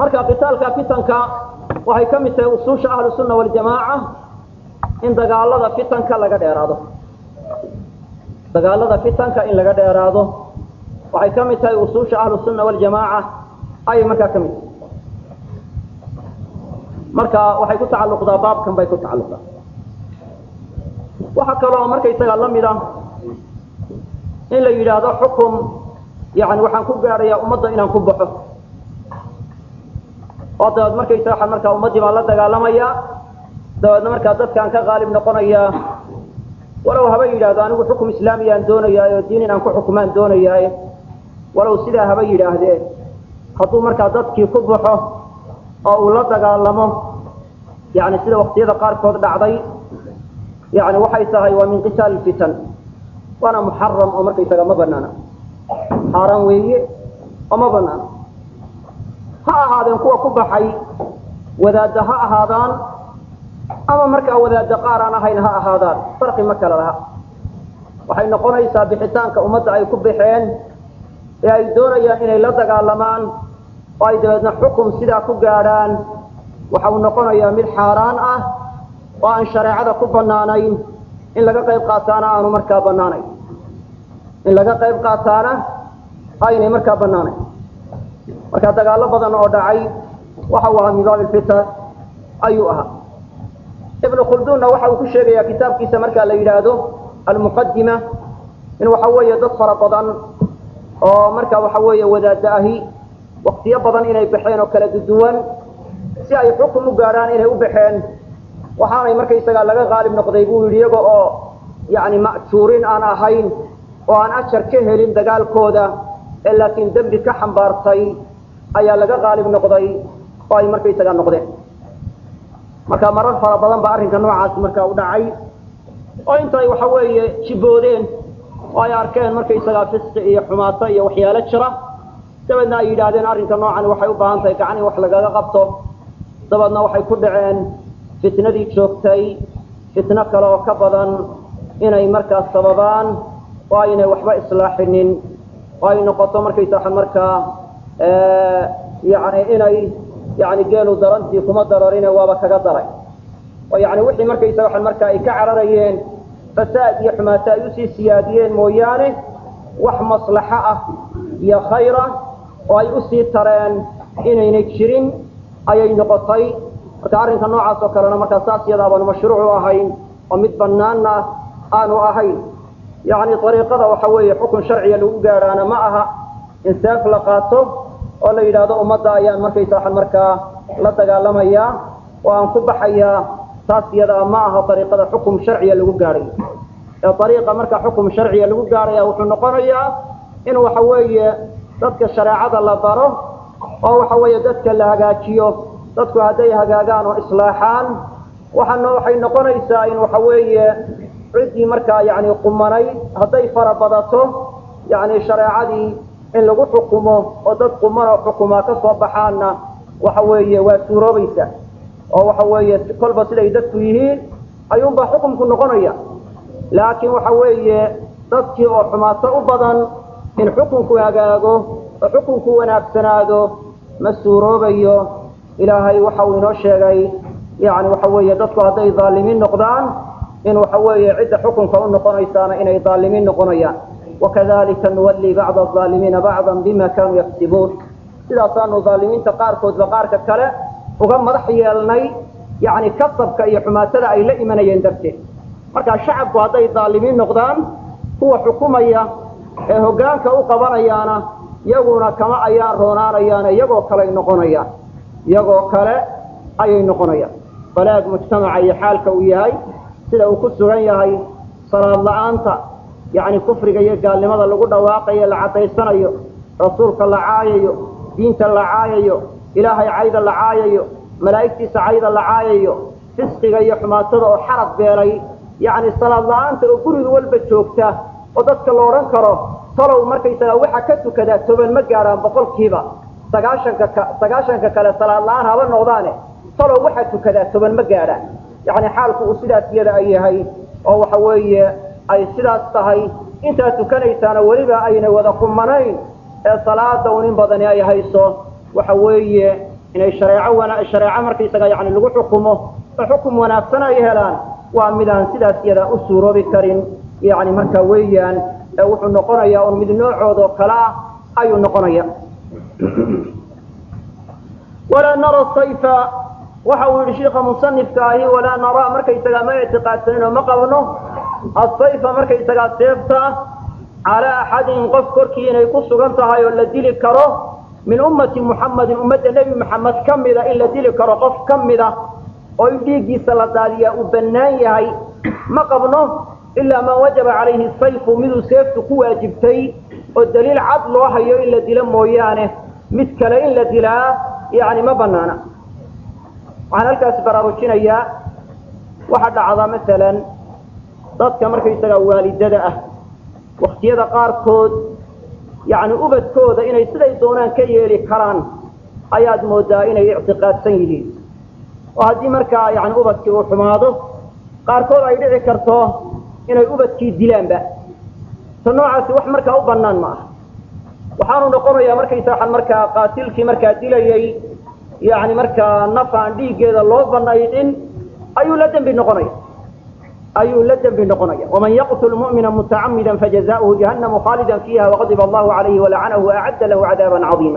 marka qitaalka fitanka waxay ka mid tahay usuusha ahlu sunna waljamaaca in dagaalada fitanka laga dheeraado dagaalada fitanka in laga dheeraado waxay ka mid tahay usuusha ahlu sunna waljamaaca ayay markaa ka mid tahay marka waxay ku tacalluqdaa baabkan bay ku tacalluqdaa waxaa kaloo markaysaga la mid ah in la yidhaahdo xukum yani waxaan ku gaadhayaa ummadda inaan ku baxo oo dabeed markaysa waxaa markaa ummaddii baan la dagaalamayaa dabeedna markaa dadkaan ka qaalib noqonayaa walow haba yidhaahdo anigu xukum islaamiyaan doonayaa oo diin inaan ku xukumaan doonayaa walow sidaa haba yidhaahdee hadduu markaa dadkii ku baxo oo uu la dagaalamo yani sida waqtiyada qaarkood dhacday yani waxay tahay waa min qitaali fitan waana muxaram oo markaysaga ma banaana xaaraan weeye oo ma banaana ha ahaadeen kuwa ku baxay wadaadda ha ahaadaan ama markaa wadaadda qaar aan ahayn ha ahaadaan farqi ma kala laha waxay noqonaysaa bixitaanka ummadda ay ku baxeen ee ay doonayaan inay la dagaalamaan oo ay dabeedna xukum sidaa ku gaadhaan waxa uu noqonayaa mid xaaraan ah oo aan shareecada ku banaanayn in laga qayb qaataana aanu markaa banaanayn in laga qayb qaataana aynay markaa banaanayn marka dagaallo badan oo dhacay waxa uu ahaa min baabi lfitan ayuu ahaa ibnu khulduunna waxa uu ku sheegayaa kitaabkiisa markaa la yidhaahdo almuqadima in waxa weeye dad fara badan oo marka waxa weeye wadaada ahi waktiyo badan inay baxeen oo kala duduwan si ay xukum u gaadhaan inay u baxeen waxaanay markaysagaa laga qaalib noqday buu yidhi iyaga oo yani ma'juurin aan ahayn oo aan ajar ka helin dagaalkooda ee laakiin dembi ka xambaartay ayaa laga qaalib noqday oo ay markaysagaa noqdeen marka marar fara badan ba arrinka noocaasi markaa u dhacay oo intay waxa weeye jiboodeen oo ay arkeen markaysagaa fisqi iyo xumaato iyo waxyaalo jira dabeedna ay yidhaahdeen arrinka noocan waxay u baahan tahay gacan in wax lagaga qabto dabeedna waxay ku dhaceen fitnadii joogtay fitno kale oo ka badan inay markaas sababaan oo aynay waxba islaaxinin oo ay noqoto markaysa markaa yani inay yani geelu darantii kuma dararine waaba kaga daray oo yani wixii markaysa waa markaa ay ka cararayeen fasaad iyo xumaato ay usii siyaadiyeen mooyaane wax maslaxo ah iyo khayra oo ay usii tareen inaynay jirin ayay noqotay marka arrinka noocaas oo kalena markaa saas yadaa baanu mashruucu ahayn oo mid banaanna aanu ahayn yani ariiqada waxa weeye xukun sharciga lagu gaadhaana ma aha in seef la qaato oo la yidhaahdo ummadda ayaan markaysa waxaan markaa la dagaalamayaa oo aan ku baxayaa taas iyadaa ma aha ariiqada xukum sharciga lagu gaadhayo ee ariiqa marka xukum sharciga lagu gaadhaya wuxuu noqonayaa in waxa weeye dadka shareecada la baro oo waxa weeye dadka la hagaajiyo dadku hadday hagaagaan oo islaaxaan waxaana waxay noqonaysaa in waxa weeye ciddii markaa yani qumanay hadday fara badato yani shareecadii in lagu xukumo oo dad qumanoo xukumaa ka soo baxaanna waxa weeye waa suuroobaysa oo waxa weeye kolba siday dadku yihiin ayuunbaa xukumku noqonaya laakiin waxa weeye dadkii oo xumaato u badan in xukunku hagaago oo xukunku wanaagsanaado ma suuroobayo ilaahay waxa uu inoo sheegay yani waxa weeye dadku hadday dhaalimiin noqdaan in waxa weeye cidda xukunka u noqonaysaana inay dhaalimiin noqonayaan wakadalika nuwalli bacda alaalimiina bacdan bima kanuu yaktibuun sidaasaanu dhaalimiinta qaarkoodba qaarka kale uga madax yeelnay yani kasabka iyo xumaatada ay la imanayeen darteed marka shacabku hadday dhaalimiin noqdaan kuwa xukumaya ee hoggaanka u qabanayaana iyaguna kama ayaan roonaanayaane iyagoo kaley noqonayaan iyagoo kale ayay noqonayaan balaag mujtamaca iyo xaalka uu yahay sida uu ku sugan yahay salaad la-aanta yacni kufriga iyo gaalnimada lagu dhawaaqayo la caddaysanayo rasuulka la caayayo diinta la caayayo ilaahay cayda la caayayo malaa'igtiisa cayda la caayayo fisqiga iyo xumaatada oo xarab beelay yacni salaad la-aanta oo guriga walba joogta oo dadka la odhan karo talow markaysagaa waxa ka tukadaa toban ma gaadhaan boqolkiiba sagaashanka ka sagaashanka kale salaad la-aan haba noqdaane talow waxaa tukadaa toban ma gaadhaan yacni xaalku uu sidaas iyada ay yahay oo waxa weeye ay sidaas tahay intaa tukanaysaana weliba ayna wada qumanayn ee salaada un in badani ay hayso waxa weeye inay shareeco wana shareeco markaysaga yani lagu xukumo oo xukum wanaagsan ay helaan waa midaan sidaas yadaa u suuroobi karin yani marka weeyaan ee wuxuu noqonayaa un mid noocoodoo kale ah ayuu noqonaya walaa nara sayfa waxa uu yihi sheika musanifka ahi walaa naraa markaysagaa ma ictiqaadsanin oo ma qabno asayfa markaysagaa seefta calaa axadin qof korkii inay ku sugan tahay oo la dili karo min ummati muxamadin ummadda nebi maxamed ka mida in la dili karo qof ka mida oo in dhiiggiisa la daadiyaa uu bannaan yahay ma qabno ilaa maa wajaba calayhi sayfu miduu seeftu ku waajibtay oo daliil cad loo hayo in la dilo mooyaane mid kale in la dilaa yani ma banaana waxaan halkaas baraarujinayaa waxaa dhacda masalan dadka markaysagaa waalidada ah waktiyada qaarkood yani ubadkooda inay siday doonaan ka yeeli karaan ayaad moodaa inay ictiqaadsan yihiin oo haddii markaa yani ubadkii uu xumaado qaarkood ay dhici karto inay ubadkii dilaanba ta noocaasi wax markaa u banaan ma aha waxaanu noqonayaa markaysaa markaa qaatilkii markaa dilayay yani markaa naf aan dhiiggeeda loo banaydin ayuu la dembi noqonaya ayuu la dembi noqonaya waman yaqtul mu'mina mutacamida fajazauhu jahannamu khaalida fiiha waqadiba allahu calayhi walacanahu waacadda lahu cadaaban cadiima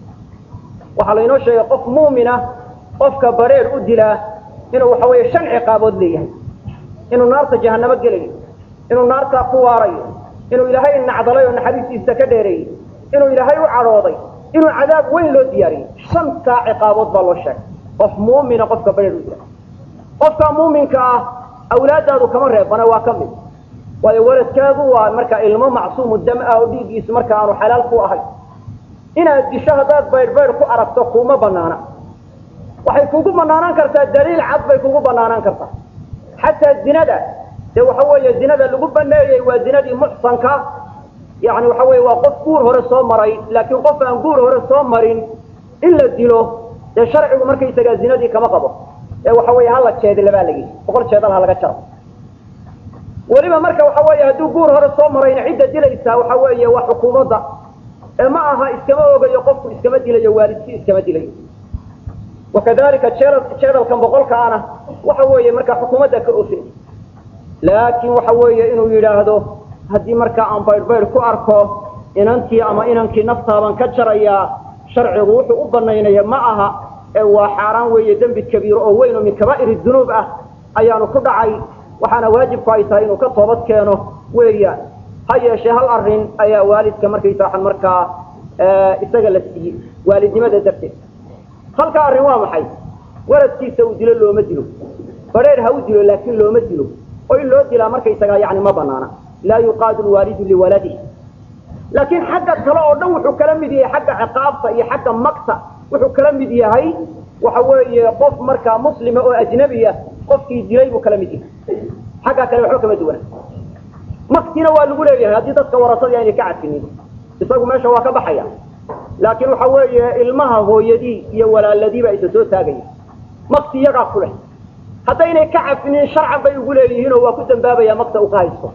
waxaa laynoo sheegay qof mu'mina qofka bareer u dilaa inuu waxa weeye shan ciqaabood leeyahay inuu naarta jahanamo gelayo inuu naartaa ku waarayo inuu ilaahay nacdalay oo naxariistiisa ka dheereeyey inuu ilaahay u cadhooday inuu cadaab weyn loo diyaariyey shantaa ciqaabood baa loo sheegay qof muumina qofka bareer u dila qofka muuminka ah awlaadaadu kama reebana waa ka mid waayo waladkaagu waa markaa ilmo macsuumu dam ah oo dhiiggiisu marka aanu xalaal ku ahay inaad disho haddaad baydhbaydh ku aragto kuuma banaana waxay kugu banaanaan kartaa daliil cad bay kugu banaanaan kartaa xataa zinada dee waxa weeye zinada lagu baneeyey waa zinadii muxsanka yani waxa weye waa qof guur hore soo maray laakiin qof aan guur hore soo marin in la dilo dee sharcigu markaysagaa zinadii kama qabo ee waxa weeye hala jeedila baa lagi boqol jeedal ha laga jaro weliba marka waxa weeye hadduu guur hore soo marayna cidda dilaysaa waxa weeye waa xukuumadda ee ma aha iskama ogayo qofku iskama dilayo waalidkii iskama dilayo wakadalika jeedalkan boqolkaana waxa weeye markaa xukuumadda ka ofin laakiin waxa weeye inuu yidhaahdo haddii markaa aan baydhbaydh ku arko inantii ama inankii naftaaban ka jarayaa sharcigu wuxuu u banaynaya ma aha ee waa xaaraan weeye dembi kabiiro oo weyn oo min kabaa'ir dunuub ah ayaanu ku dhacay waxaana waajibku ay tahay inuu ka toobad keeno weeyaan ha yeeshee hal arrin ayaa waalidka markaysaa markaa isaga la siiyey waalidnimada darteed halka arrin waa maxay waladkiisa uu dilo looma dilo badheer ha u dilo laakiin looma dilo oo in loo dilaa markaysagaa yani ma banaana laa yuqaadu lwaalidu liwaladih laakiin xagga kale oo dhan wuxuu kala mid yahay xagga ciqaabta iyo xagga magta wuxuu kala mid yahay waxa weeye qof markaa muslima oo ajnabiya qofkii dilay buu kala mid yahay xagga kale waxba kama duwana maktina waa lagu leeyahay haddii dadka warasadii aynay ka cadfinin isagu meesha waa ka baxaya laakiin waxa weeye ilmaha hooyadii iyo walaaladiiba isa soo taagaya makti iyagaa ku leh haddaynay ka cafinin sharcan bay ugu leeyihiinoo waa ku dambaabaya makta uu ka haysto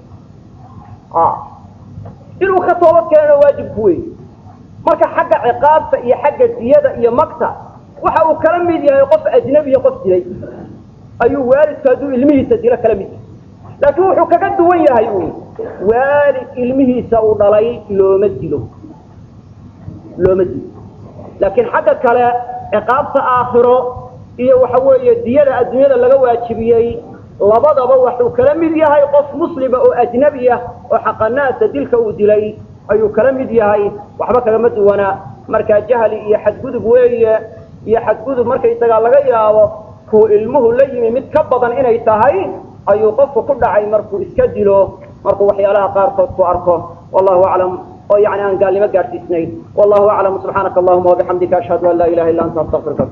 inuu ka toobad keenana waajibku wey marka xagga ciqaabta iyo xagga diyada iyo makta waxa uu kala mid yahay qof ajnabiya qof dilay ayuu waalidku hadduu ilmihiisa dilo kala mid yahay laakiin wuxuu kaga duwan yahay uun waalid ilmihiisa uu dhalay looma dilo looma dilo laakiin xagga kale ciqaabta aakhiro iyo waxa weeye diyada adduunyada laga waajibiyey labadaba waxuu kala mid yahay qof muslima oo ajnabi ah oo xaqanaasa dilka uu dilay ayuu kala mid yahay waxba kagama duwana markaa jahli iyo xadgudub weeye iyo xadgudub markaysagaa laga yaabo kuu ilmuhu la yimi mid ka badan inay tahay ayuu qofku ku dhacay markuu iska dilo markuu waxyaalaha qaarkood ku arko wallahu aclam oo yani aan gaalnimo gaadhsiisnayn wallahu aclam subxaanaka allahuma wabixamdika ashhadu an laa ilaha illa anta astaqfiruka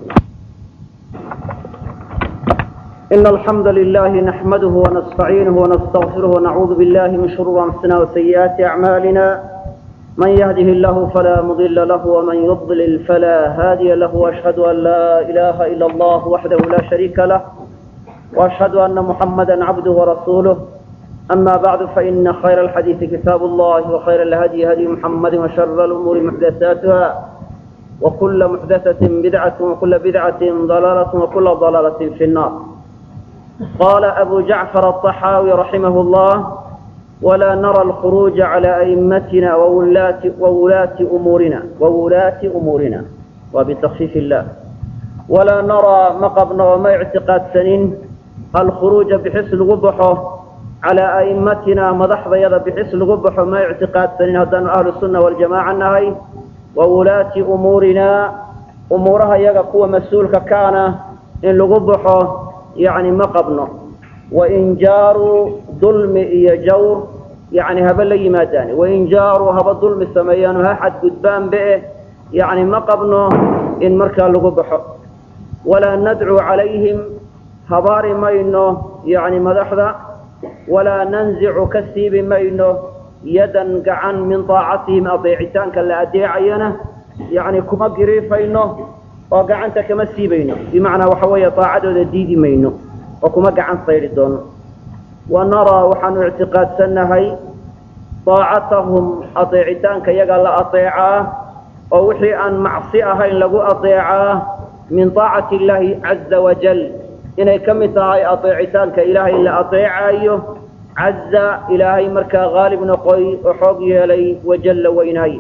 إن الحمد لله نحمده ونستعينه ونستغفره ونعوذ بالله من شرور أنفسنا وسيئات أعمالنا من يهده الله فلا مضل له ومن يضلل فلا هادي له وأشهد أن لا إله إلا الله وحده لا شريك له وأشهد أن محمدا عبده ورسوله أما بعد فإن خير الحديث كتاب الله وخير الهدي هدي محمد وشر الأمور محدثاتها وكل محدثة بدعة وكل بدعة ضلالة وكل ضلالة في النار قال أبو جعفر الطحاوي رحمه الله ولا نرى الخروج على أئمتنا وولاة, وولاة أمورنا وولاة أمورنا وبتخفيف الله ولا نرى مقبنا وما اعتقاد سنين الخروج بحس الغبحه على أئمتنا مدحض يدا بحس الغبحه ما اعتقاد سنين هدان أهل السنة والجماعة النهي وولاة أمورنا أمورها يغا قوة مسؤولك كان إن لغبحه يعني مقبنا وإن جاروا ظلم إيا جور يعني هبا لي ما داني وإن جاروا هبا ظلم السميان ها حد قدبان بئه يعني مقبنا إن مركا لغبحه ولا ندعو عليهم هبار مينو يعني مدحضة ولا ننزع كسيب مينو يدا قعن من طاعتهم أضيعتان كلا أديعينا يعني كما قريفينو وقعنت كما سيبينو بمعنى وحوية طاعته الديدي مينو وكما قعن صير الدون ونرى وحن اعتقاد سنهي طاعتهم أطيعتان كيقال أطيعاه ووحي أن معصيها إن لقوا أطيعاه من طاعة الله عز وجل إنay ka mid tahay aطeecitaanka ilaahay la aطeecayo caza ilaahay markaa haalib noqoy oo xoog yeelay wajalla weynaay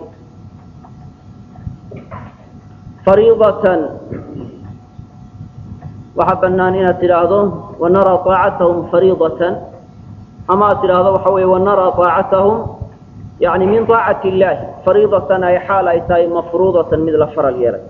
fariidatan waxaa banaan inaad tidhaahdo wanaraa طaacatahum fariidatan ama aad tidhaahdo waxa weeye wanaraa طaacatahum yani min طaacati illahi fariidatan ay xaal ay tahay mafruudatan mid la faral yeelay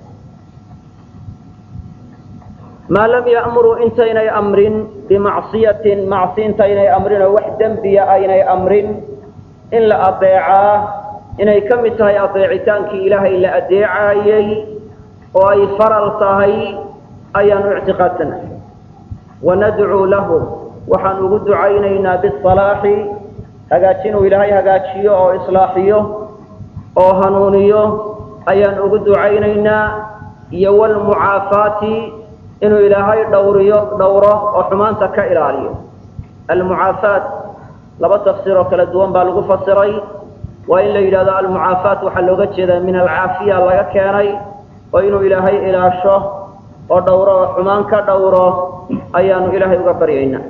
maa lam ya'muruu intaynay amrin bimacsiyatin macsi intaynay amrin oo wax dembiya aynay amrin in la adeecaa inay ka mid tahay adeecitaankii ilaahay la adeecaayey oo ay faral tahay ayaanu ictiqaadsanahay wanadcuu lahu waxaan ugu ducaynaynaa bisalaaxi hagaajinuu ilaahay hagaajiyo oo islaaxiyo oo hanuuniyo ayaan ugu ducaynaynaa iyo wlmucaafaati inuu ilaahay dhowriyo dhowro oo xumaanta ka ilaaliyo almucaafaat laba tafsiir oo kala duwan baa lagu fasiray waa in la yidhahdo almucaafaat waxaa looga jeedaa min alcaafiya laga keenay oo inuu ilaahay ilaasho oo dhowro oo xumaan ka dhowro ayaanu ilaahay uga baryaynaa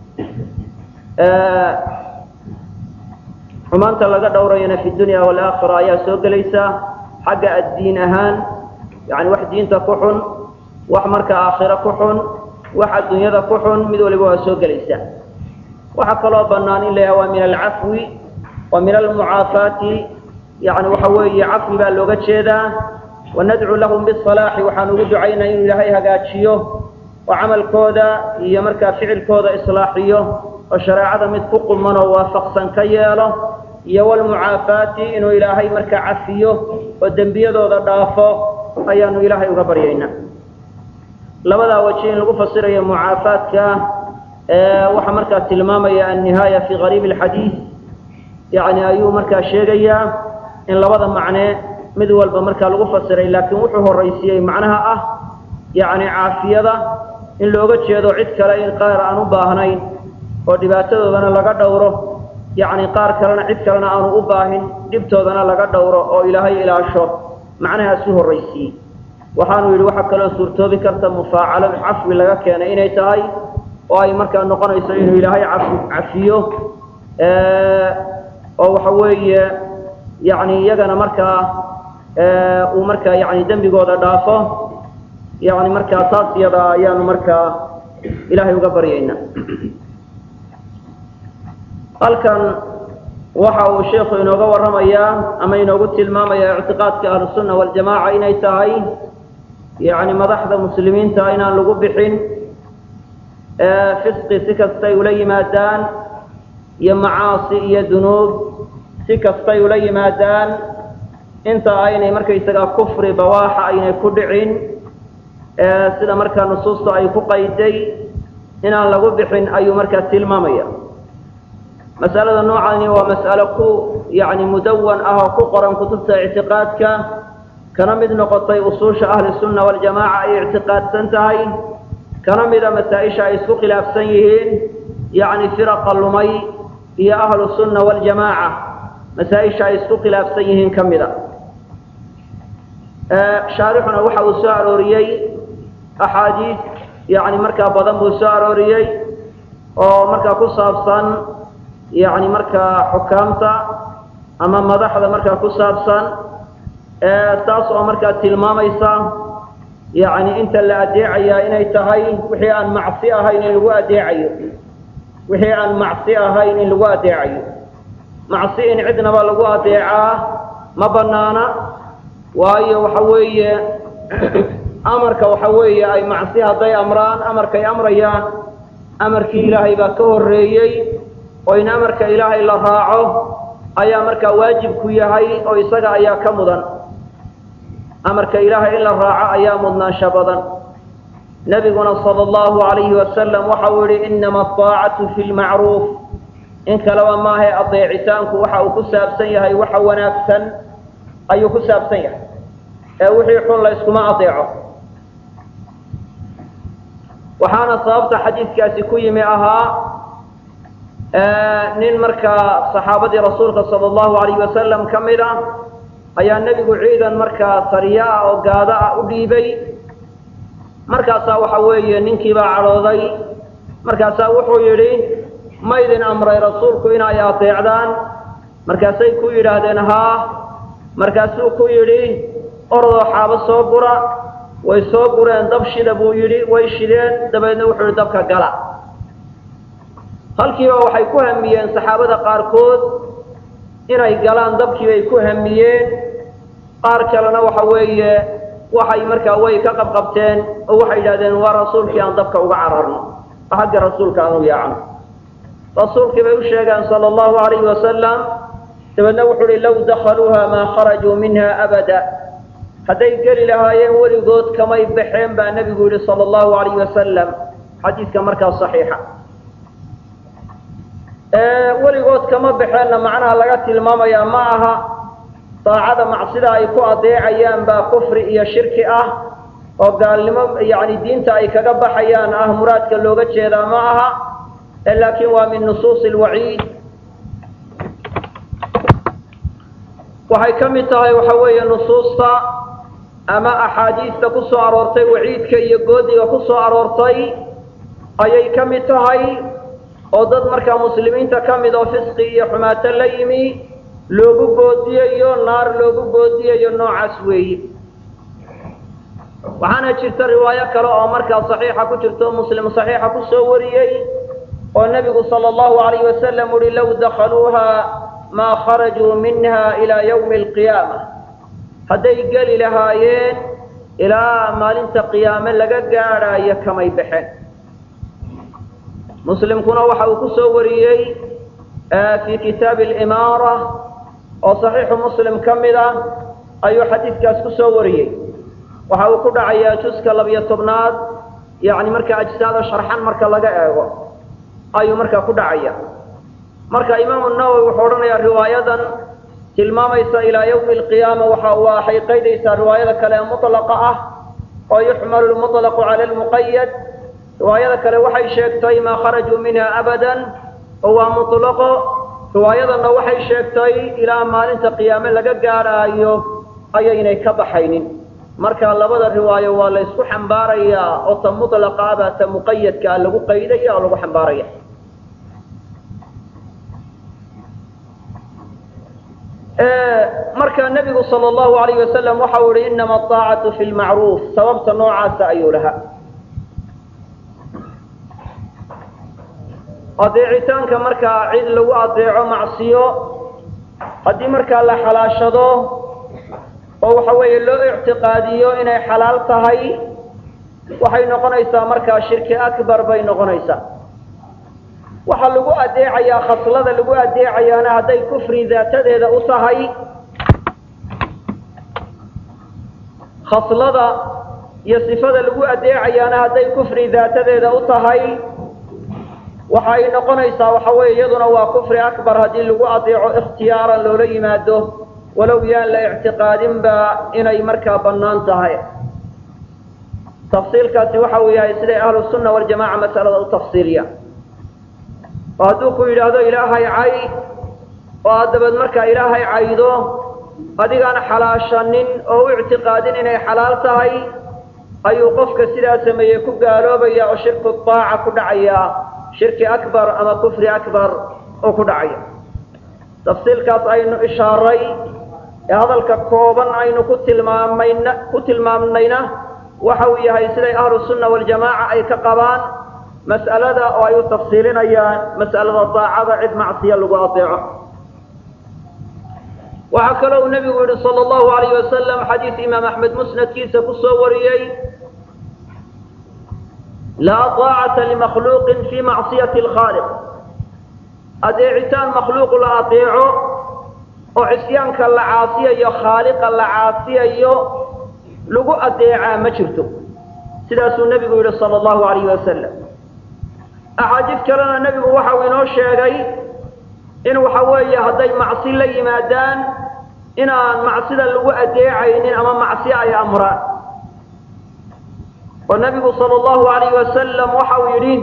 xumaanta laga dhowrayana fi dunya waalaakhira ayaa soo gelaysa xagga addiin ahaan yani wax diinta ku xun wax marka aakhiro ku xun wax adduunyada ku xun mid waliba waa soo gelaysa waxaa kaloo bannaan in la yaha waa min alcafwi wa min almucaafaati yani waxa weeye cafwi baa looga jeedaa wanadcu lahum bisalaaxi waxaan ugu ducaynaa inuu ilaahay hagaajiyo oo camalkooda iyo markaa ficilkooda islaaxiyo oo shareecada mid ku quman oo waafaqsan ka yeelo iyo walmucaafaati inuu ilaahay markaa cafiyo oo dembiyadooda dhaafo ayaanu ilaahay uga baryaynaa labadaa waji in lagu fasirayo mucaafaadka waxaa markaa tilmaamaya annihaaya fi qariib alxadiid yani ayuu markaa sheegayaa in labada macne mid walba markaa lagu fasiray laakiin wuxuu horaysiiyey macnaha ah yani caafiyada in looga jeedo cid kale in qaar aan u baahnayn oo dhibaatadoodana laga dhowro yani qaar kalena cid kalena aanu u baahin dhibtoodana laga dhowro oo ilaahay ilaasho macnahaas u horaysiiyey waxaanu yidhi waxaa kaloo suurtoobi karta mufaacalo cafwi laga keenay inay tahay oo ay markaa noqonayso inuu ilaahay cafi cafiyo oo waxa weeye yani iyagana markaa uu markaa yani dembigooda dhaafo yani markaa taas iyada ayaanu markaa ilaahay uga baryaynaa halkan waxa uu sheikhu inooga warramayaa ama inoogu tilmaamayaa ictiqaadka ahlusunna waljamaaca inay tahay yani madaxda muslimiinta inaan lagu bixin fisqi si kastay ula yimaadaan iyo macaasi iyo dunuub si kastay ula yimaadaan inta aynay markaysagaa kufri bawaaxa aynay ku dhicin sida markaa nusuusta ay ku qayday inaan lagu bixin ayuu markaa tilmaamaya masalada noocani waa mas'alo ku yani mudawan ah oo ku qoran kutubta ictiqaadka kana mid noqotay usuusha ahli sunna waljamaaca ay ictiqaadsan tahay kana mida masaa-isha ay isku khilaafsan yihiin yani firaqa lumay iyo ahlu sunna waljamaaca masaa-isha ay isku khilaafsan yihiin ka mida shaarixuna waxa uu soo arooriyey axaadiis yani markaa badan buu soo arooriyey oo markaa ku saabsan yani markaa xukaamta ama madaxda markaa ku saabsan taas oo markaa tilmaamaysa yani inta la adeecayaa inay tahay wixii aan macsi ahayn in lagu adeecayo wixii aan macsi ahayn in lagu adeecayo macsi in cidnaba lagu adeecaa ma banaana waayo waxa weeye amarka waxa weeye ay macsi hadday amraan amarkay amrayaan amarkii ilaahay baa ka horreeyey oo in amarka ilaahay la raaco ayaa markaa waajibku yahay oo isaga ayaa ka mudan amarka ilaahay in la raaco ayaa mudnaansho badan nebiguna sala allahu alayhi wasalam waxa uu yihi inama aطaacatu fi lmacruuf in kaleba maahae adeecitaanku waxa uu ku saabsan yahay waxa wanaagsan ayuu ku saabsan yahay ee wixii xun la yskuma adeeco waxaana sababta xadiidkaasi ku yimi ahaa nin markaa saxaabadii rasuulka sala allahu alayhi wasalam ka mid ah ayaa nebigu ciidan markaa sariya ah oo gaado ah u dhiibay markaasaa waxa weeye ninkii baa cadhooday markaasaa wuxuu yidhi ma idin amray rasuulku inay adeecdaan markaasay ku yidhaahdeen haa markaasuu ku yidhi orodoo xaabo soo gura way soo gureen dab shida buu yidhi way shideen dabeedna wuxuu yidhi dabka gala halkiiba waxay ku hamiyeen saxaabada qaarkood inay galaan dabkii bay ku hamiyeen qaar kalena waxa weeye waxay markaa way ka qabqabteen oo waxay yidhahdeen waa rasuulkii aan dabka uga cararno xagga rasuulka aan u yaacno rasuulkii bay u sheegeen sala allahu alayhi wasalam dabeedna wuxuu uhi low dakhaluuha maa kharajuu minha abada hadday geli lahaayeen weligood kamay baxeen baa nebigu yihi sala allahu alayhi wasalam xadiidka markaa saxiixa weligood kama baxeenna macnaha laga tilmaamayaa ma aha daacada macsida ay ku adeecayaan baa kufri iyo shirki ah oo gaalnimo yani diinta ay kaga baxayaan ah muraadka looga jeedaa ma aha laakiin waa min nusuusi lwaciid waxay ka mid tahay waxa weeye nusuusta ama axaadiista ku soo aroortay waciidka iyo goodiga ku soo aroortay ayay ka mid tahay oo dad markaa muslimiinta ka mid oo fisqi iyo xumaato la yimi loogu goodiyayo naar loogu goodiyayo noocaas weeye waxaana jirta riwaayo kale oo markaa saxiixa ku jirto muslim saxiixa ku soo wariyey oo nebigu sala allahu alayhi wasalam uhi low dakhaluuha maa kharajuu minha ilaa yawmi alqiyaama hadday geli lahaayeen ilaa maalinta qiyaame laga gaadhaayo kamay baxeen muslimkuna waxa uu ku soo wariyey fii kitaabi alimaara oo saxiixu muslim ka mid ah ayuu xadiidkaas ku soo wariyey waxa uu ku dhacayaa juska labiyo tobnaad yani marka ajsaada sharxan marka laga eego ayuu markaa ku dhacaya marka imaamu nawowi wuxuu odhanayaa riwaayadan tilmaamaysa ilaa yawmi alqiyaama waxa waxay qaydaysaa riwaayada kale ee mutlaqa ah oo yuxmalu lmutlaqu cala lmuqayad riwaayada kale waxay sheegtay maa kharajuu minha abadan oo waa mutlaqo riwaayadanna waxay sheegtay ilaa maalinta qiyaame laga gaadhaayo ayaynay ka baxaynin marka labada riwaayo waa la ysku xambaarayaa oo ta mutlaqa ah baa ta muqayadkaa lagu qaydaya oo lagu xambaaraya marka nebigu sala allahu alayh wasalam waxa uu ihi inama aطaacatu fi lmacruuf sababta noocaasa ayuu lahaa adeecitaanka markaa cid lagu adeeco macsiyo haddii markaa la xalaashado oo waxa weeye loo ictiqaadiyo inay xalaal tahay waxay noqonaysaa markaa shirki akbar bay noqonaysaa waxaa lagu adeecayaa khaslada lagu adeecayaana hadday kufri daatadeeda u tahay khaslada iyo sifada lagu adeecayaana hadday kufri daatadeeda u tahay waxa ay noqonaysaa waxa weeye iyaduna waa kufri akbar haddii lagu adeeco ikhtiyaaran loola yimaado walow yaan la ictiqaadinba inay markaa bannaan tahay tafsiilkaasi waxa uu yahay siday ahlu sunna waljamaca masalada u tafsiiliya oo hadduu ku yidhaahdo ilaahay cay oo aad dabeed markaa ilaahay caydo adigaan xalaashanin oo u ictiqaadin inay xalaal tahay ayuu qofka sidaa sameeyey ku gaaloobaya oo shirku daaca ku dhacaya shirki akbar ama kufri akbar oo ku dhacaya tafsiilkaas aynu ishaaray ee hadalka kooban aynu ku tilmaamayna ku tilmaamnayna waxa uu yahay siday ahlu sunna waljamaaca ay ka qabaan mas'alada oo ay u tafsiilinayaan mas'alada daacada cid macsiya lagu adeeco waxaa kaloo uu nebigu yihi sala allahu alayh wasalam xadiis imaam axmed musnadkiisa ku soo wariyey laa daacata limakhluuqin fii macsiyati alkhaaliq adeecitaan makhluuq la adeeco oo cisyaanka la caasiyayo khaaliqa la caasiyayo lagu adeecaa ma jirto sidaasuu nebigu yidhi sala allahu alayhi wasalam axaadiis kalena nebigu waxau inoo sheegay in waxa weeye hadday macsi la yimaadaan inaan macsida lagu adeecaynin ama macsi ay amraan oo nebigu sala allahu alayhi wasalam waxa uu yidhi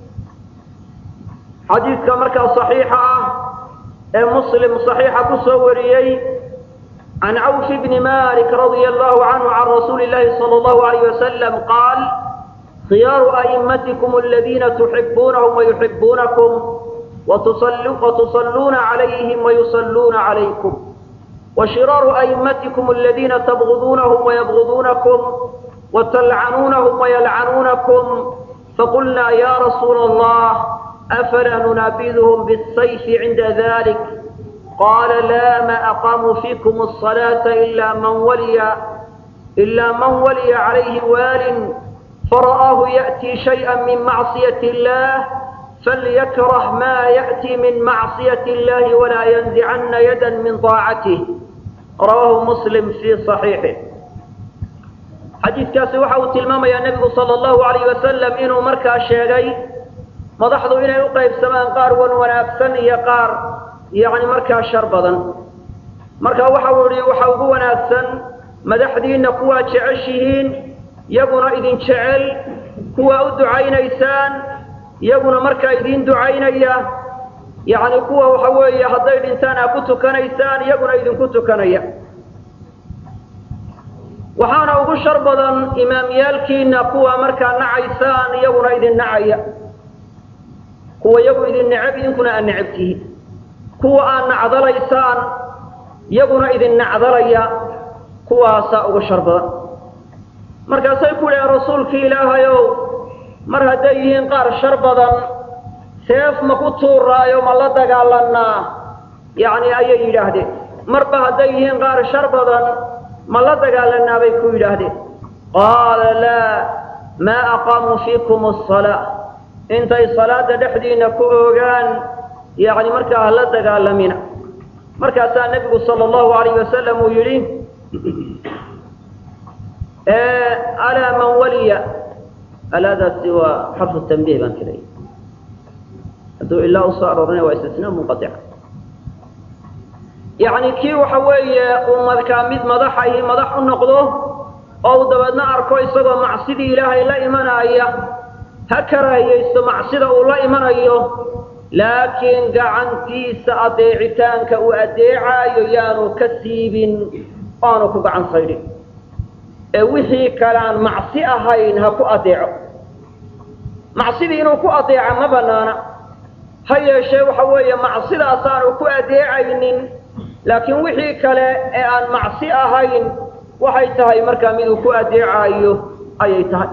xadiidka markaa saxiixa ah ee muslim saxiixa ku soo wariyey can cawf bni malik radia allahu canhu can rasuuli illahi sala allahu alayh wasalam qaal khiyaaru a'immatikum aladiina tuxibuunahum wayuxibuunakum watusalluuna calayhim wayusalluuna calaykum washiraaru a'immatikum aladiina tabguduunahum wayabguduunakum watalcanuunahum wayalcanuunakum faqulnaa ya rasuula allah afalaa nunaabiduhum biالsayfi cinda dalik qaala laa ma aqaamuu fiikum الصalaata ila man waliya ila man waliya calayhi waalin fara'aahu ya'tii shayئa min macsiyati اllah falyakrah ma ya'tii min macsiyati اllahi walaa yanzicana yada min طaacatih rawaahu muslim fii صaxiixih xadiidkaasi waxa uu tilmaamayaa nebigu sala allahu alayh wasalam inuu markaa sheegay madaxdu inay u qaybsamaan qaar wan wanaagsan iyo qaar yacni markaa shar badan marka waxa uu yihi waxa ugu wanaagsan madaxdiinna kuwaa jeceshihiin yaguna idin jecel kuwaa u ducaynaysaan yaguna markaa idiin ducaynaya yacni kuwa waxa weeye hadday dhintaan aa ku tukanaysaan iyaguna idinku tukanaya waxaana ugu shar badan imaamyaalkiina kuwa markaa nacaysaan iyaguna idin nacaya kuwa iyagu idin necab idinkuna aad necab tihiin kuwa aad nacdalaysaan iyaguna idin nacdalaya kuwaasaa ugu shar badan markaasay ku yidhahen rasuulkii ilaahayow mar hadday yihiin qaar shar badan seef ma ku tuuraayo ma la dagaalanaa yacni ayay yidhaahdeen marba hadday yihiin qaar shar badan ma la dagaalanaa bay ku yidhaahdeen qaala laa maa aqaamuu fiikum asalaa intay salaada dhexdiina ku oogaan yacni markaa hala dagaalamina markaasaa nebigu sala allahu alayh wasalam uu yidhi alaa man waliya alaadaasi waa xarfu tanbiih baan filaya hadduu ilaa usoo aroorina waa istisnaa munqaica yacni kii waxa weeye uu markaa mid madaxahi madax u noqdo oo uu dabeedna arko isagoo macsidii ilaahay la imanaya ha karaahiyaysto macsida uu la imanayo laakiin gacantiisa adeecitaanka uu adeecaayo yaanu ka siibin aanu ku gacan saydhin ee wixii kale aan macsi ahayn ha ku adeeco macsidii inuu ku adeeca ma banaana ha yeeshee waxa weeye macsidaasaanu ku adeecaynin laakiin wixii kale ee aan macsi ahayn waxay tahay markaa miduu ku adeecaayo ayay tahay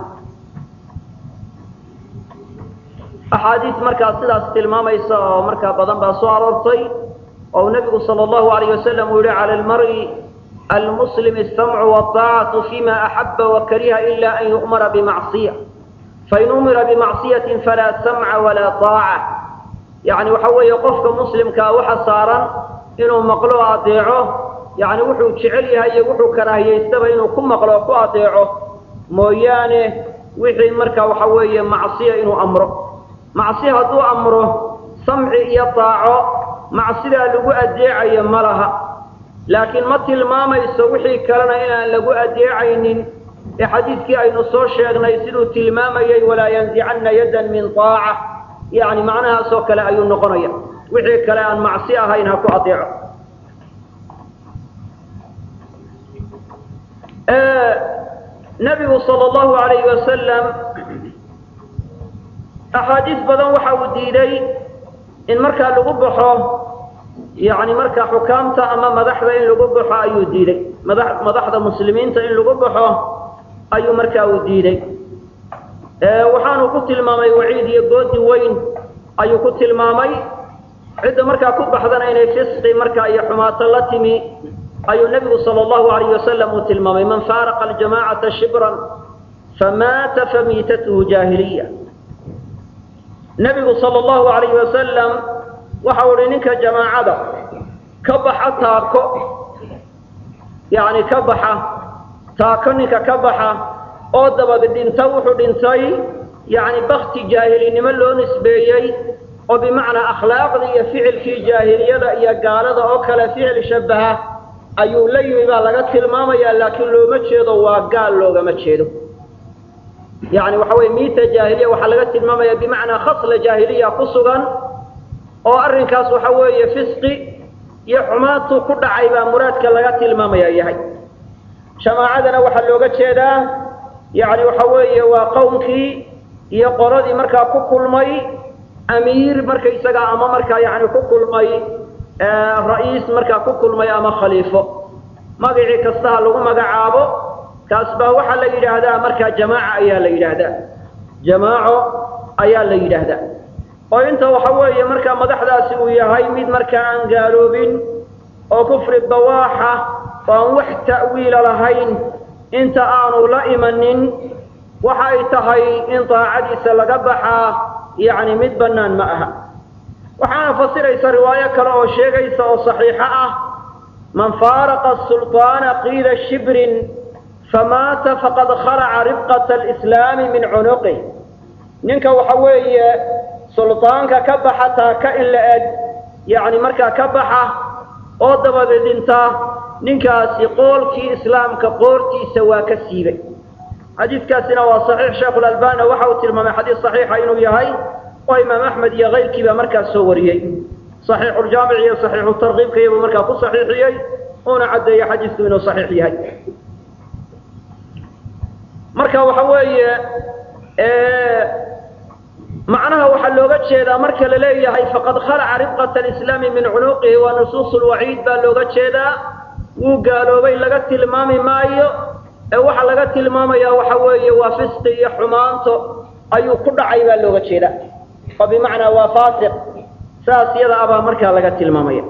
axaadiis markaa sidaas tilmaamaysa oo markaa badan baa soo aroortay oo nebigu sala allahu alayh wasalam uu yihi cala almar'i almuslim asamcu wadaacatu fima axaba wakariha ila an yu'mara bimacsiya fain umira bimacsiyatin falaa samca walaa daaca yacni waxa weeye qofka muslimkaa waxa saaran inuu maqlo o adeeco yacni wuxuu jecel yahay iyo wuxuu karaahiyaystaba inuu ku maqlo o ku adeeco mooyaane wixii markaa waxa weeye macsiya inuu amro macsi hadduu amro samci iyo daaco macsidaa lagu adeecayo ma laha laakiin ma tilmaamayso wixii kalena inaan lagu adeecaynin ee xadiidkii aynu soo sheegnay siduu tilmaamayay walaa yanzicanna yaddan min daaca yacni macnahaasoo kale ayuu noqonaya wixii kale aan macsi ahayn ha ku adeeco nebigu sala allahu alayhi wasalam axaadiis badan waxa uu diiday in markaa lagu baxo yacni markaa xukaamta ama madaxda in lagu baxo ayuu diiday mada madaxda muslimiinta in lagu baxo ayuu markaa uu diiday waxaanu ku tilmaamay waciid iyo goodi weyn ayuu ku tilmaamay cidda markaa ku baxdana inay fisqi markaa iyo xumaato la timi ayuu nebigu sala allahu alayh wasalam uu tilmaamay man faaraqa aljamacata shibran famaata famiitatuhu jaahiliya nebigu sala allahu alayhi wasalam waxa uu ihi ninka jamaacada ka baxa taako yacni ka baxa taako ninka ka baxa oo dabad dhinta wuxuu dhintay yacni bakti jaahilinimo loo nisbeeyey oo bimacnaa akhlaaqdii iyo ficilkii jaahiliyada iyo gaalada oo kale ficil shabaha ayuu la yimi baa laga tilmaamayaa laakiin looma jeedo waa gaal loogama jeedo yacni waxa weye miita jaahiliya waxaa laga tilmaamaya bimacnaa khasla jaahiliya ku sugan oo arrinkaas waxa weeye fisqi iyo xumaantuu ku dhacay baa muraadka laga tilmaamaya yahay jamaacadana waxaa looga jeedaa yacni waxa weeye waa qowmkii iyo qoladii markaa ku kulmay amiir markaysaga ama markaa yani ku kulmay ra-iis markaa ku kulmay ama khaliifo magacii kastaha lagu magacaabo kaas baa waxaa la yidhaahdaa markaa jamaaca ayaa la yidhaahdaa jamaaco ayaa la yidhaahdaa oo inta waxa weeye markaa madaxdaasi uu yahay mid markaa aan gaaloobin oo kufri bawaaxa oo aan wax ta'wiila lahayn inta aanu la imanin waxa ay tahay in daacadiisa laga baxaa yacni mid bannaan ma aha waxaana fasiraysa riwaayo kale oo sheegaysa oo saxiixo ah man faaraqa sulطaana qiida shibrin famaata faqad khalaca ribqata alislaami min cunuqih ninka waxa weeye suldaanka ka baxa taaka in la eg yacni markaa ka baxa oo dabada dhinta ninkaasi qoolkii islaamka qoortiisa waa ka siibay xadiidkaasina waa saxiix sheekhulalbani waxa uu tilmaamay xadiis saxiixa inuu yahay oo imaam axmed iyo kayrkii baa markaas soo wariyey saxiixuljaamic iyo saxiixu tarkiibka iyabuu markaa ku saxiixiyey uuna caddeeyey xadiisku inuu saxiix yahay marka waxa weeye macnaha waxaa looga jeedaa marka la leeyahay faqad khalaca ribqata alislaami min cunuqihi waa nusuus lwaciid baa looga jeedaa wuu gaaloobay laga tilmaami maayo ee waxaa laga tilmaamayaa waxa weeye waa fisqi iyo xumaanto ayuu ku dhacay baa looga jeedaa oo bimacnaa waa faasiq saas yada abaa markaa laga tilmaamaya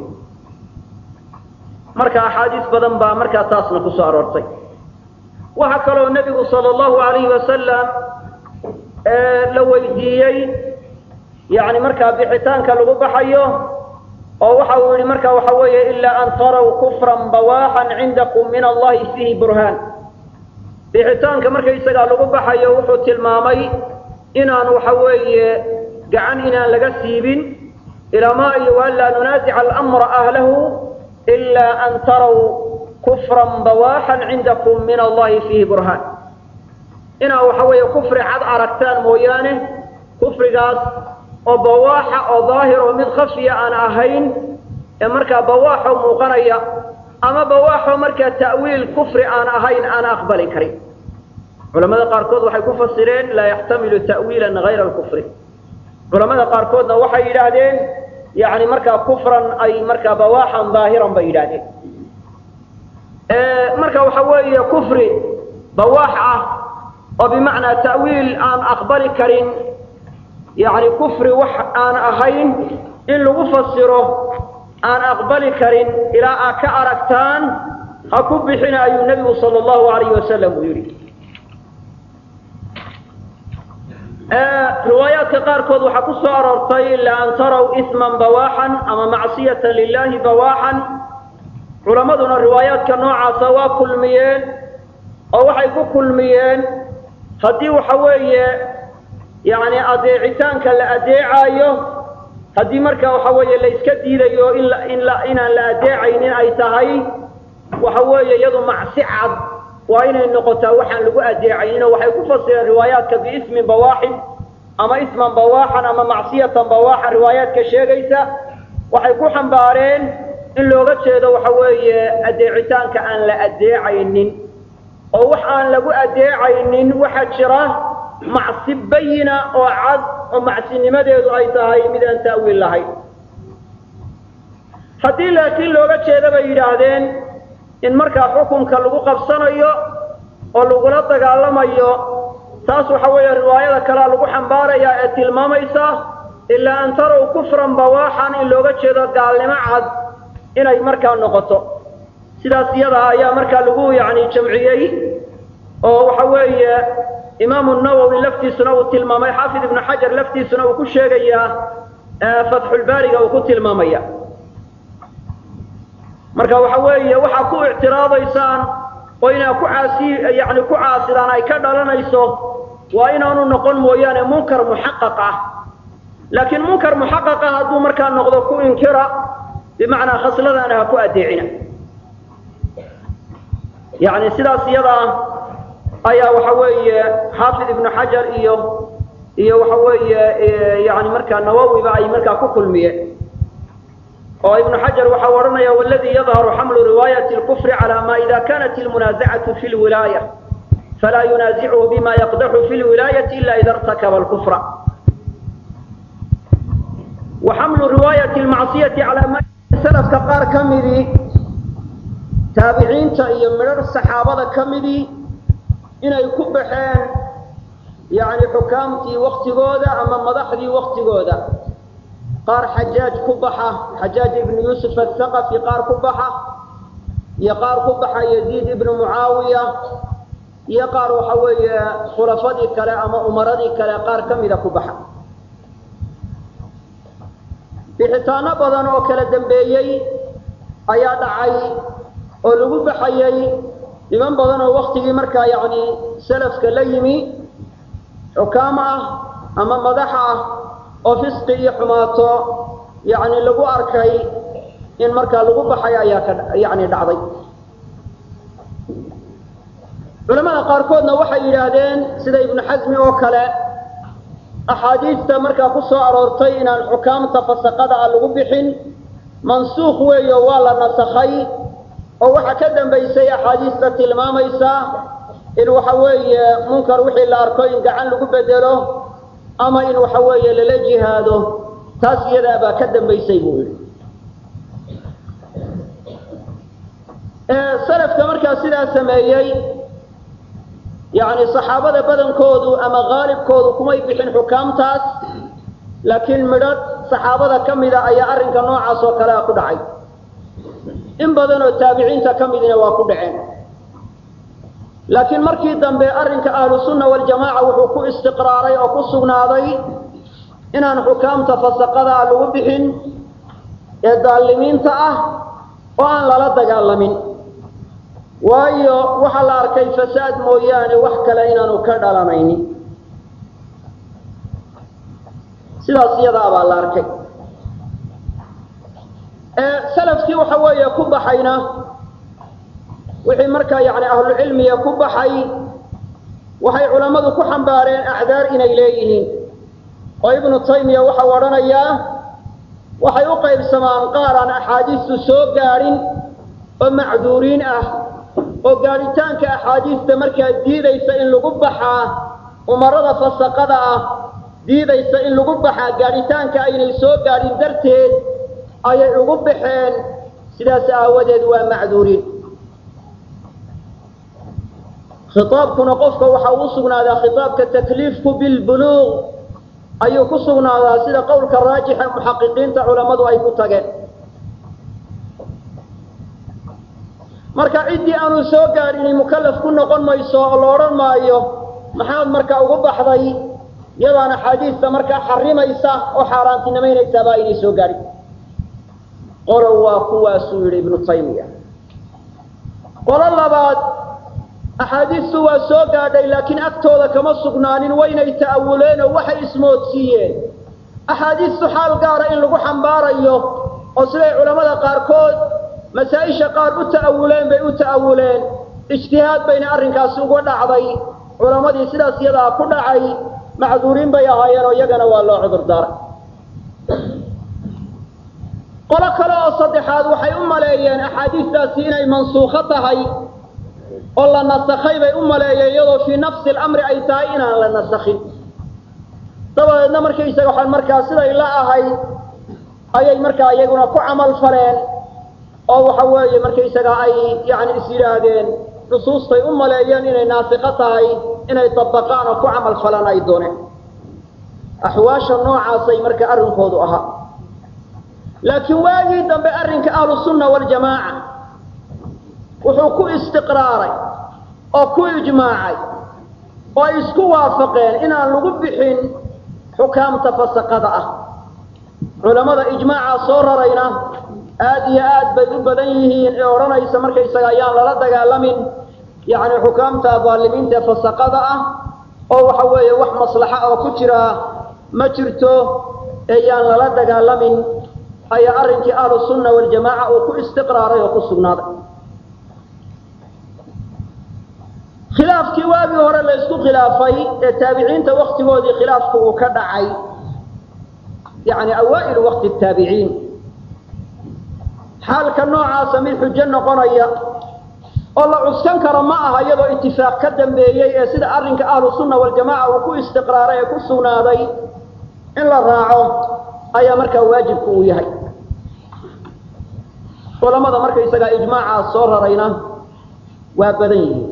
marka axaadiis badan baa markaa taasna ku soo aroortay waxaa kaloo nebigu sala allahu alayhi wasalam la weydiiyey yani markaa bixitaanka lagu baxayo oo waxa uu yihi marka waxa weeye ilaa an taraw kufran bawaaxan cindakum min allahi fiihi burhaan bixitaanka markaysagaa lagu baxayo wuxuu tilmaamay inaan waxa weeye gacan inaan laga siibin ilamaa iyo anlaa nunaasica alamra ahlahu ilaa an taraw kufran bawaaxan cindakum min allahi fiihi burhaan inaa waxa weeye kufri cad aragtaan mooyaane kufrigaas oo bawaaxa oo daahir oo mid khafiya aan ahayn ee markaa bawaaxo muuqanaya ama bawaaxo markaa ta'wiil kufri aan ahayn aan aqbali karin culamada qaarkood waxay ku fasireen laa yaxtamilu ta'wiilan hayra alkufri culamada qaarkoodna waxay yidhaahdeen yani markaa kufran ay markaa bawaaxan daahiran bay yidhahdeen marka waxa weeye kufri bawaax ah oo bimacnaa ta'wiil aan aqbali karin yani kufri wax aan ahayn in lagu fasiro aan aqbali karin ilaa aad ka aragtaan ha ku bixina ayuu nebigu sala allahu alayhi wasalam uu yidhi riwaayaadka qaarkood waxaa ku soo aroortay ila an taraw isman bawaaxan ama macsiyatan lilahi bawaaxan culammaduna riwaayaadka noocaasa waa kulmiyeen oo waxay ku kulmiyeen haddii waxa weeye yani adeecitaanka la adeecaayo haddii marka waxa weeye la iska diidayo in in inaan la adeecaynin ay tahay waxa weeye iyadu macsi cad waa inay noqotaa waxaan lagu adeecayninoo waxay ku fasireen riwaayaadka biismin bawaaxin ama isman bawaaxan ama macsiyatan bawaaxan riwaayaadka sheegaysa waxay ku xambaareen in looga jeedo waxa weeye adeecitaanka aan la adeecaynin oo wax aan lagu adeecaynin waxaa jira macsi bayina oo cad oo macsinimadeedu ay tahay mid aan ta'wiil lahayn haddii laakiin looga jeeda bay yidhaahdeen in markaa xukunka lagu qabsanayo oo lagula dagaalamayo taas waxa weeye riwaayada kalea lagu xambaarayaa ee tilmaamaysa ilaa an tarow kufran bawaaxan in looga jeedo gaalnimo cad inay markaa noqoto sidaas iyadaa ayaa markaa lagu yacni jamciyey oo waxa weeye imaamu nawowi laftiisuna uu tilmaamay xaafid ibnu xajar laftiisuna uu ku sheegayaa fatxulbaariga uu ku tilmaamaya marka waxa weeye waxaa ku ictiraadaysaan oo inaa ku caasi yani ku caasidaan ay ka dhalanayso waa inaanu noqon mooyaane munkar muxaqaq ah laakiin munkar muxaqaqa hadduu markaa noqdo ku inkira bimacnaa khasladaana ha ku adeecina yani sidaas iyadaa ayaa waxa weeye xaafid ibnu xajar iyo iyo waxa weeye yani markaa nawowiba ay markaa ku kulmiyeen oo ibnu xajar waxa u odhanaya waladii yadharu xamlu riwaayati lkufri cala ma ida kanat ilmunaazacatu fi lwilaaya falaa yunaasichu bima yaqdaxu fi lwilaayati ila ida irtakaba lkufra wa xamlu riwaayati lmacsiyati calaa ma salafka qaar ka midii taabiciinta iyo midhar saxaabada ka midii inay ku baxeen yani xukaamtii waktigooda ama madaxdii waktigooda qaar xajaaj ku baxa xajaaj ibnu yuusuf athaqafi qaar ku baxa iyo qaar ku baxa yaziid ibnu mucaawiya iyo qaar waxa weeye khulafadii kale ama umaradii kale qaar ka mida ku baxa bixitaano badan oo kala dambeeyey ayaa dhacay oo lagu baxayey niman badan oo waktigii markaa yacni salafka la yimi xukaam ah ama madax ah oo fisqi iyo xumaato yacni lagu arkay in markaa lagu baxay ayaa ka yacni dhacday culamada qaarkoodna waxay yidhaahdeen sida ibnu xasmi oo kale axaadiista markaa ku soo aroortay inaan xukaamta fasaqada ah lagu bixin mansuukh weeyo waa la nasakhay oo waxaa ka dambaysay axaadiista tilmaamaysa in waxa weeye munkar wixii la arko in gacan lagu bedelo ama in waxa weeye lala jihaado taas iyadaa baa ka dambaysay buu yidhi salafka markaa sidaa sameeyey yacni saxaabada badankoodu ama haalibkoodu kumay bixin xukaamtaas laakiin midhadh saxaabada ka mida ayaa arrinka noocaas oo kale a ku dhacay in badan oo taabiciinta ka midina waa ku dhaceen laakiin markii dambe arrinka ahlusunna waljamaaca wuxuu ku istiqraaray oo ku sugnaaday inaan xukaamta fasaqada ah lagu bixin ee daalimiinta ah oo aan lala dagaalamin waayo waxaa la arkay fasaad mooyaane wax kale inaanu ka dhalanaynin sidaas iyadaa baa la arkay salafkii waxa weeye ku baxayna wixii markaa yani ahlucilmiga ku baxay waxay culammadu ku xambaareen acdaar inay leeyihiin oo ibnu taymiya waxau odhanayaa waxay u qaybsamaan qaar aan axaadiistu soo gaadhin oo macduuriin ah oo gaadhitaanka axaadiista markaa diidaysa in lagu baxaa umarada fasaqada ah diidaysa in lagu baxaa gaadhitaanka aynay soo gaadhin darteed ayay ugu baxeen sidaas aawadeed waa macduuriin khitaabkuna qofka waxa uu sugnaadaa khitaabka takliifku bilbuluuq ayuu ku sugnaadaa sida qowlka raajixa muxaqiqiinta culammadu ay ku tageen marka ciddii aanu soo gaadhini mukallaf ku noqon mayso oo la odhan maayo maxaad marka ugu baxday iyadaan axaadiista markaa xarimaysa oo xaaraantinimaynaysaaba aynay soo gaadhin qolow waa kuwaasuu yidhi ibnu taymiya qolo labaad axaadiistu waa soo gaadhay laakiin agtooda kama sugnaanin waynay ta'awuleen oo waxay ismoodsiiyeen axaadiistu xaal gaara in lagu xambaarayo oo siday culammada qaarkood masaa-isha qaar u ta'awuleen bay u ta'awuleen ijtihaad bayna arrinkaasi uga dhacday culammadii sidaas iyadaa ku dhacay macduuriin bay ahaayeen oo iyagana waa loo cudur daaray qolo kale oo saddexaad waxay u maleeyeen axaadiistaasi inay mansuukho tahay oo la nasakhay bay u maleeyeen iyadoo fii nafsi alamri ay tahay inaan la nasakhin dabadeedna markaysaga waxaan markaa siday la ahay ayay markaa iyaguna ku camal faleen oo waxa weeye markaysaga ay yani is yidhaahdeen nusuustay u maleeyeen inay naasiko tahay inay dabaqaan oo ku camal falaan ay dooneen axwaasha noocaasay marka arrinkoodu ahaa laakiin waagii dambe arrinka ahlusunna waljamaaca wuxuu ku istiqraaray oo ku ijmaacay oo ay isku waafaqeen inaan lagu bixin xukaamta fasaqada ah culammada ijmaacaa soo rarayna aada iyo aad bay u badan yihiin ee odhanaysa markaysaga ayaan lala dagaalamin yacni xukaamta daalimiinta ee fasaqada ah oo waxa weeye wax maslaxa oo ku jira ma jirto ee yaan lala dagaalamin ayaa arrinkii ahlu sunna waljamaaca uu ku istiqraaray oo ku sugnaaday khilaafkii waagii hore la ysku khilaafay ee taabiciinta waktigoodii khilaafku uu ka dhacay yani awaa'ilu waqti taabiciin xaalka noocaasa mid xujo noqonaya oo la cuskan karo ma aha iyadoo itifaaq ka dambeeyey ee sida arrinka ahlu sunna waljamaca uu ku istiqraaray ee ku sugnaaday in la raaco ayaa markaa waajibku uu yahay culamada markaysagaa ijmaacaas soo rarayna waa badan yihiin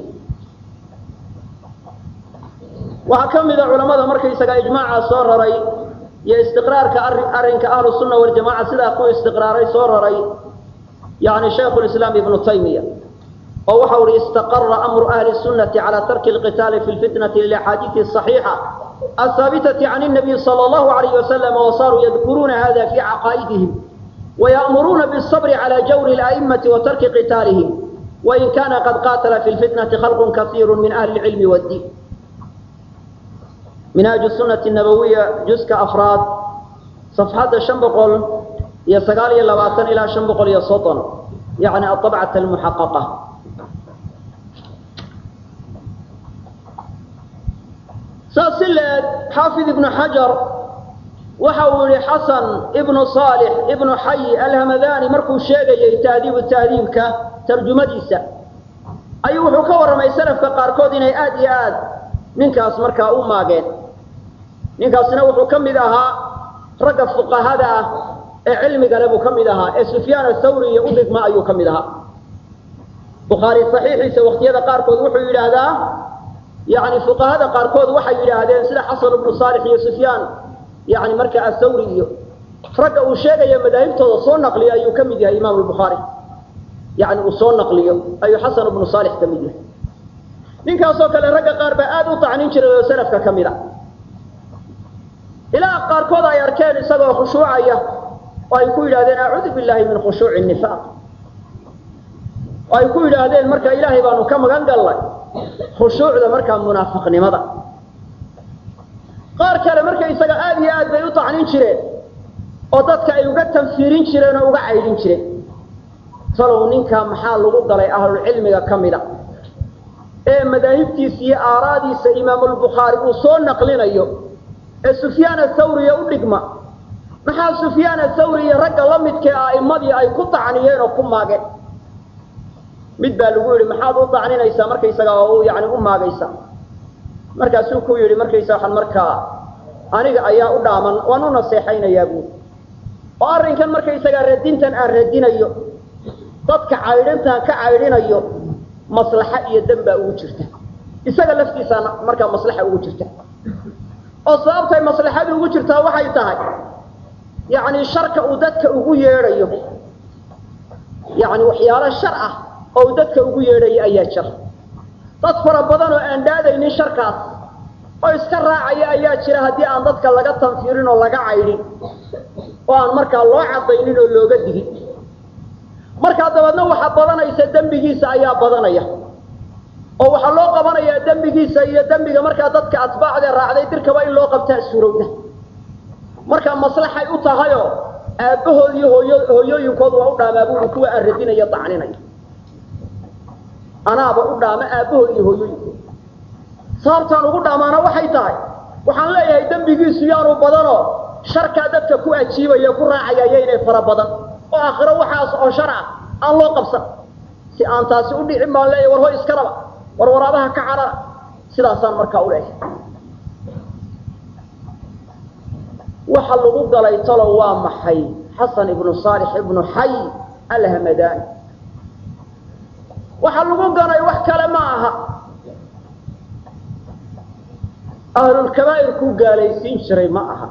waxaa ka mida culamada markaysagaa ijmaacaas soo raray iyo istiqraarka arri arrinka ahlu sunna waljamaca sidaa ku istiqraaray soo raray yani shaykhu lislaam ibnu taymiya oo waxa uhi istaqara amru ahli sunnati cala tarki alqitaali fi lfitnati lilaxaadiidi asaxiixa ahaabitati can الnabiy salى اllahu alayh wasalam wasaaruu yadkuruuna hada fi caqaa'idihim ويأمرون بالصبر على جور الأئمة وترك قتالهم وإن كان قد قاتل في الفتنة خلق كثير من أهل العلم والدين منهاج السنة النبوية جزء أفراد صفحة شنبقل يسقال يلواتن إلى شنبقل يسطن يعني الطبعة المحققة ساسلة حافظ ابن حجر waxa uu yihi xasan ibnu saalix ibnu xayi alhamadani markuu sheegayay tahdiibu tahdiibka tarjumadiisa ayuu wuxuu ka warramay salafka qaarkood inay aad iyo aad ninkaas markaa u maageen ninkaasna wuxuu ka mid ahaa ragga fuqahada ah ee cilmigale buu ka mid ahaa ee sufyaan athawri iyo u dhigma ayuu ka mid ahaa bukhaari saxiixiisa waqtiyada qaarkood wuxuu yidhaahdaa yani fuqahada qaarkood waxay yidhaahdeen sida xasan ibnu saalix iyo sufyaan yani marka athawri iyo ragga uu sheegaya madaahibtooda soo naqliyo ayuu ka mid yahay imaam albukhaari yani uu soo naqliyo ayuu xasan ibnu saalix ka mid yahay ninkaasoo kale ragga qaar baa aada u tacnin jiray oo salafka ka mid a ilaa qaarkood ay arkeen isagoo khushuucaya oo ay ku yidhahdeen acuudu billahi min khushuuci nifaaq oo ay ku yidhaahdeen marka ilaahay baanu ka magan gallay khushuucda markaa munaafiqnimada qaar kale marka isaga aada iyo aad bay u tacnin jireen oo dadka ay uga tanfiirin jireen oo uga caydhin jireen talow ninkaa maxaa lagu dalay ahlulcilmiga ka mida ee madaahibtiisa iyo aaraadiisa imaamulbukhaari uu soo naqlinayo ee sufyaan athawriya u dhigma maxaa sufyaan athawri iyo ragga la midkee a'immadii ay ku tacniyeen oo ku maageen mid baa lagu yidhi maxaad u tacninaysaa markaysaga oo u yani u maagaysa markaasuu ku yidhi markaysa waxaan markaa aniga ayaa u dhaaman waan u naseexaynayaa buuri oo arrinkan markaysagaa radintan aan radinayo dadka caydhintaan ka caydhinayo maslaxa iyo dan baa ugu jirta isaga laftiisaana markaa maslaxa ugu jirta oo sababtay maslaxadu ugu jirtaa waxay tahay yacni sharka uu dadka ugu yeedhayo yacni waxyaalo shar ah oo uu dadka ugu yeedhayo ayaa jira dad fara badan oo aan dhaadaynin sharkaas oo iska raacaya ayaa jira haddii aan dadka laga tanfiirin oo laga caydhin oo aan markaa loo cadaynin oo looga digin markaa dabeedna waxaa badanaysa dembigiisa ayaa badanaya oo waxaa loo qabanayaa dembigiisa iyo dembiga markaa dadka atbaacdee raacday dirkaba in loo qabtaa suurowda markaa maslaxay u tahayoo aabbahood iyo hooyo hooyooyinkood waa u dhaamaa buuri kuwa aan radinaya dacninaya anaaba u dhaama aabbahood iyo hooyooyinkood sababtaan ugu dhaamaana waxay tahay waxaan leeyahay dembigiisu yaanu badanoo sharkaa dadka ku ajiibaya ku raacaya yaynay fara badan oo aakhiro waxaas oo shar ah aan loo qabsan si si aan taasi u dhicin baan leeyahy war hoy iska dhaba war waraabaha ka carara sidaasaan markaa u leeyahay waxa lagu galay talo waa maxay xasan ibnu saalix ibnu xay alhamadani waxa lagu ganay wax kale ma aha ahlulkabaa'ir kuu gaalaysiin jiray ma aha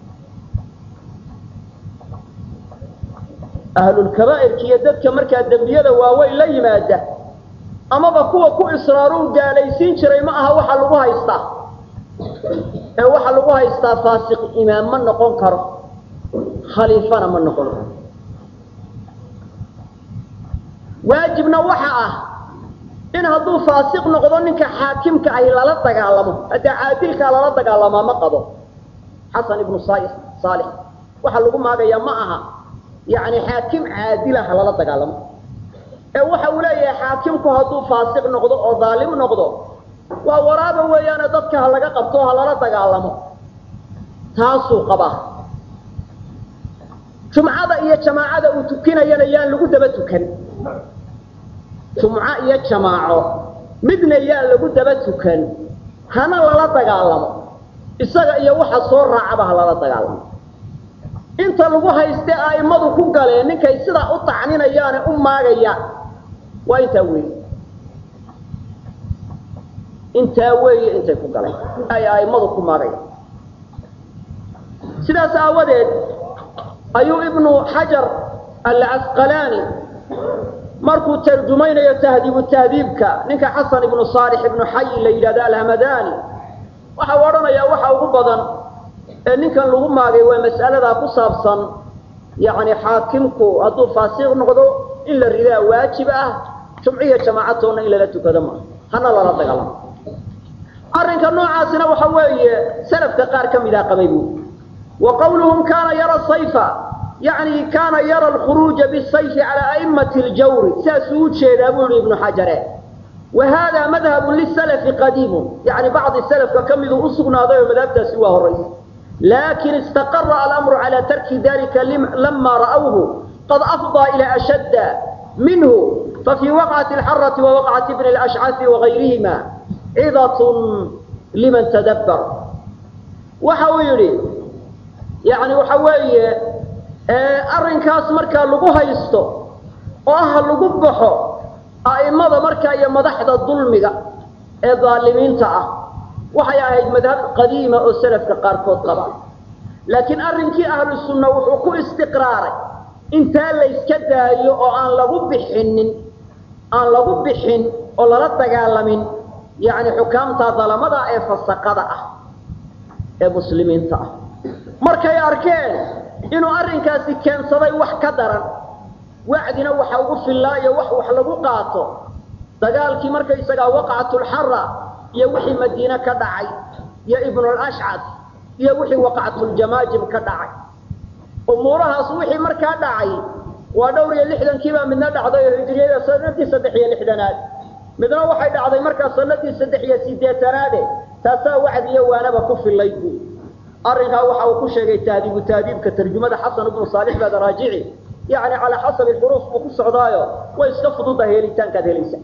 ahlulkabaa'irka iyo dadka markaa dembiyada waaweyn la yimaada amaba kuwa ku israaruu gaalaysiin jiray ma aha waxa lagu haystaa ee waxaa lagu haystaa faasiq imaam ma noqon karo khaliifana ma noqon karo waajibna waxa ah in hadduu faasiq noqdo ninka xaakimka ahi lala dagaalamo haddee caadilkaa lala dagaalamaa ma qabo xasan ibnu saalix waxaa lagu maagayaa ma aha yani xaakim caadilaha lala dagaalamo ee waxa uu leeyahay xaakimku hadduu faasiq noqdo oo daalim noqdo waa waraaba weeyaane dadka ha laga qabto ha lala dagaalamo taasuu qabaa jumcada iyo jamaacada uu tukinayana yaan lagu daba tukan jumco iyo jamaaco midna yaan lagu daba tukan hana lala dagaalamo isaga iyo waxa soo raacaba ha lala dagaalamo inta lagu hayste a'immadu ku galeen ninkay sidaa u tacninayaane u maagayaan waa intaa weeye intaa weeye intay ku galeen ay a'immadu ku maagayaan sidaas aawadeed ayuu ibnu xajar alcasqalaani markuu tarjumaynayo tahdiibu tahdiibka ninka xasan ibnu saalix ibnu xay la yidhahdo alhamadani waxa u odhanayaa waxa ugu badan ee ninkan lagu maagay waa mas'aladaa ku saabsan yani xaakimku hadduu faasiq noqdo in la ridaa waajib ah jumciya jamaacatoona in lala tukado ma hana lala dagaalamo arrinka noocaasina waxa weeye salafka qaar ka midaa qabay bu wa qawluhum kana yara sayfa yani kana yara alkhuruuja bisayfi cala a'immati ljawri sidaasuu u jeedaa buu yihi ibnu xajare wa hada madhabu lisalafi qadiimun yani bacdi salafka ka miduu usugnaaday oo madhabtaasi waa horaysa lakin istaqara alamru cala tarki dalika lama ra'awhu qad afضىa ila ashadda minhu fafii waqcati alxarati wa waqcati bni alashcafi wagayrihima cidat liman tadabbar waxa uu yidhi yani waxa weeye arrinkaas markaa lagu haysto oo ah lagu baxo a'immada markaa iyo madaxda dulmiga ee daalimiinta ah waxay ahayd madhab qadiima oo salafka qaarkood qaba laakiin arrinkii ahlu sunna wuxuu ku istiqraaray intaa layska daayo oo aan lagu bixinin aan lagu bixin oo lala dagaalamin yani xukaamta dalamada ee fasaqada ah ee muslimiinta ah markay arkeen inuu arrinkaasi keensaday wax ka daran wacdina waxa ugu fillaayo wax wax lagu qaato dagaalkii markaysagaa waqcatulxara iyo wixii madiine ka dhacay iyo ibnulashcad iyo wixii waqcatuljamaajib ka dhacay umuurahaas wixii markaa dhacay waa dhowr iyo lixdankiibaa midna dhacday oo hijriyada sanadii saddex iyo lixdanaad midna waxay dhacday markaa sanadii saddex iyo sideetanaade taasaa wacdi iyo waanaba ku fillayd bu arrinkaa waxa uu ku sheegay tahdiibu tahdiibka tarjumada xasan ibnu saalix baad raajici yani calaa xasabi xuruuf buu ku socdaayo way iska fududa helitaankaad helaysa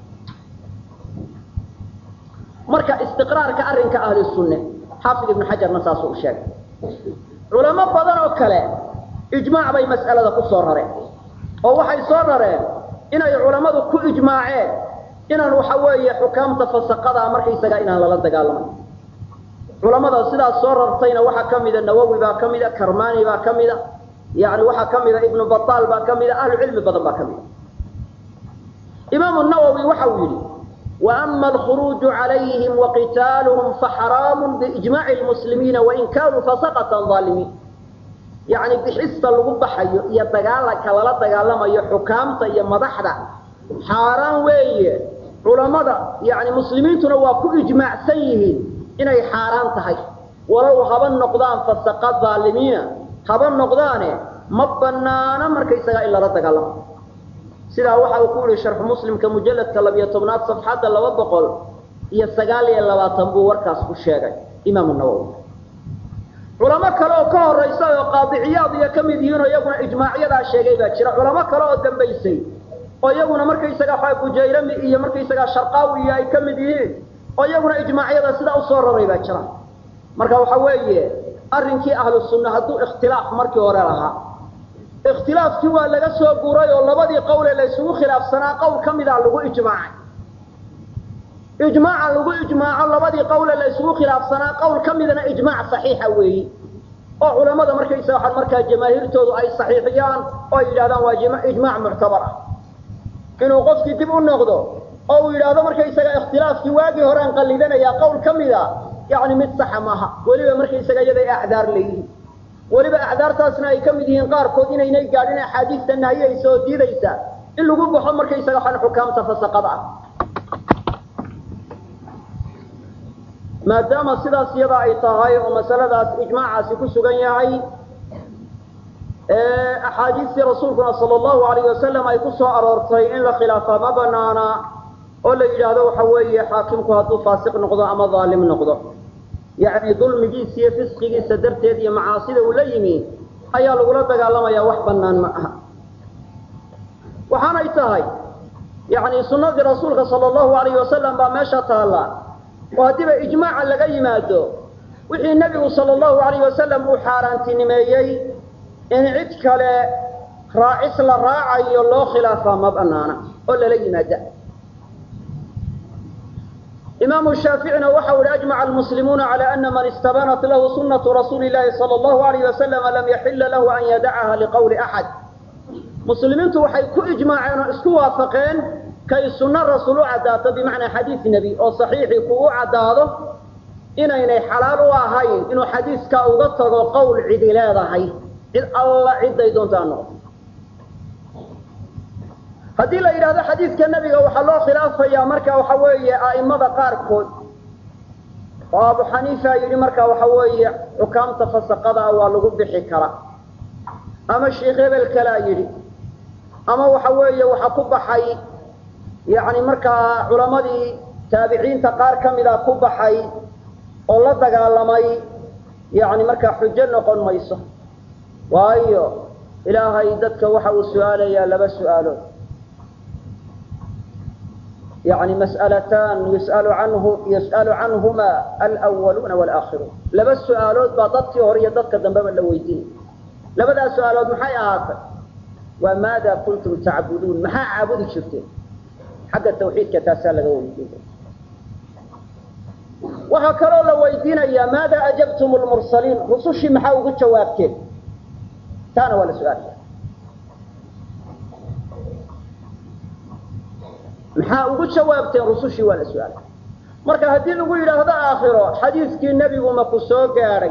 marka istiqraarka arrinka ahli sunne xaafid ibnu xajarna saasuu u sheegay culamo badan oo kale ijmaac bay mas'alada ku soo rareen oo waxay soo rareen inay culammadu ku ijmaaceen inaan waxa weeye xukaamta fasaqadaa markaysagaa inaan lala dagaalamay culamada sidaas soo rartayna waxaa ka mida nawowi baa ka mida karmani baa ka mida yani waxaa ka mida ibnu bataal baa ka mida ahlu cilmi badan baa ka mida imaamu nawowi waxa uu yidhi وأما الخروج عليهم وقتالهم فحرام بإجماع المسلمين وإن كانوا فسقة ظالمين يعني بحس الغبحة يتقالك ولا تقالما يحكامتا يمدحدا حاران وي علماء يعني مسلمين تنواكو إجماع سيهين إني حاران تهي ولو هبا النقدان فسقة ظالمين هبا النقدان مبنانا مركيسا إلا رتقالما sidaa waxa uu ku yihi sharxu muslimka mujalladka labiyo tobnaad safxadda laba boqol iyo sagaal iyo labaatan buu warkaas ku sheegay imaamu nawowi culamo kale oo ka horaysa oo qaadiciyaad iyo ka mid yihiin oo iyaguna ijmaacyadaa sheegay baa jira culamo kale oo dambaysay oo iyaguna markaysaga bujayrami iyo markaysaga sharqaawi iyo ay ka mid yihiin oo iyaguna ijmaacyada sidaa usoo raray baa jira marka waxa weeye arrinkii ahlu sunna hadduu ikhtilaaf markii hore lahaa ikhtilaafkii waa laga soo guuray oo labadii qowle la isugu khilaafsanaa qowl ka mida lagu ijmaacay ijmaaca lagu ijmaaco labadii qowle la isugu khilaafsanaa qowl ka midana ijmaac saxiixa weeyi oo culamada markaysa waxaa markaa jamaahiirtoodu ay saxiixiyaan oo ay yidhahdaan waa ijmaac muctabar ah inuu qofkii dib u noqdo oo uu yidhaahdo markaysaga ikhtilaafkii waagii horean qallidanayaa qowl ka mida yani mid saxa maaha weliba markaysaga iyaday acdaar leeyihiin weliba acdaartaasna ay ka mid yihiin qaarkood inaynay gaadhin axaadiista nahiyaysa oo diidaysa in lagu baxo markaysaga waxaan xukaamta fasaqada ah maadaama sidaas iyada ay tahay oo masaladaas ijmaacaasi ku sugan yahay axaadiistii rasuulkuna sala allahu alayh wasalam ay ku soo aroortay in la khilaafaa ma banaana oo la yidhaahdo waxa weeye xaakimku hadduu faasiq noqdo ama daalim noqdo yacni dulmigiisa iyo fisqigiisa darteed iyo macaasida uu la yimi ayaa lagula dagaalamayaa wax bannaan ma aha waxaanay tahay yacni sunnadii rasuulka sala allahu alayhi wasalam baa meesha taalla oo haddiiba ijmaaca laga yimaado wixii nebigu sala allahu alayh wasalam uu xaaraantinimeeyey in cid kale raacis la raacayo loo khilaafaa ma banaana oo lala yimaada imaamu shaaficina waxau ihi ajmaca almuslimuuna cala ana man istabanat lahu sunatu rasuuli llahi sala allahu alayh wasalama lam yaxila lahu an yadacaha liqowli axad muslimiintu waxay ku ijmaaceen oo isku waafaqeen kay sunno rasuul u caddaato bimacnaa xadiid nebi oo saxiixii ku u caddaado inaynay xalaal u ahayn inuu xadiiskaa uga tago qowl cidi leedahay cid alla cidday doonto ha noqoto haddii la yidhahdo xadiidka nebiga waxaa loo khilaafayaa marka waxa weeye a'imada qaarkood oo abu xaniifa yidhi marka waxa weeye xukaamta fasaqadaa waa lagu bixi kara ama sheikh hebel kalaa yidhi ama waxa weeye waxa ku baxay yacni markaa culammadii taabiciinta qaar ka mida ku baxay oo la dagaalamay yacni markaa xujo noqon mayso waayo ilaahay dadka waxa uu su-aalayaa laba su-aalood yani mas'alatan yus'alu canhu yus'alu canhuma alwaluuna walaakhiruun laba su-aalood baa dadkii hore iyo dadka dambeba la weydiinay labadaas su-aalood maxay ahaatay waa maada kuntum tacbuduun maxaa caabudi jirteen xagga tawxiidka taasaa laga weydiinaya waxaa kaloo la weydiinayaa maada ajabtum lmursaliin rusushii maxaa ugu jawaabteen taana waa la su-aalaya maxaa ugu jawaabteen rusushii waa la su-aalay marka haddii lagu yidhaahdo aakhiro xadiiskii nebigu maku soo gaadhay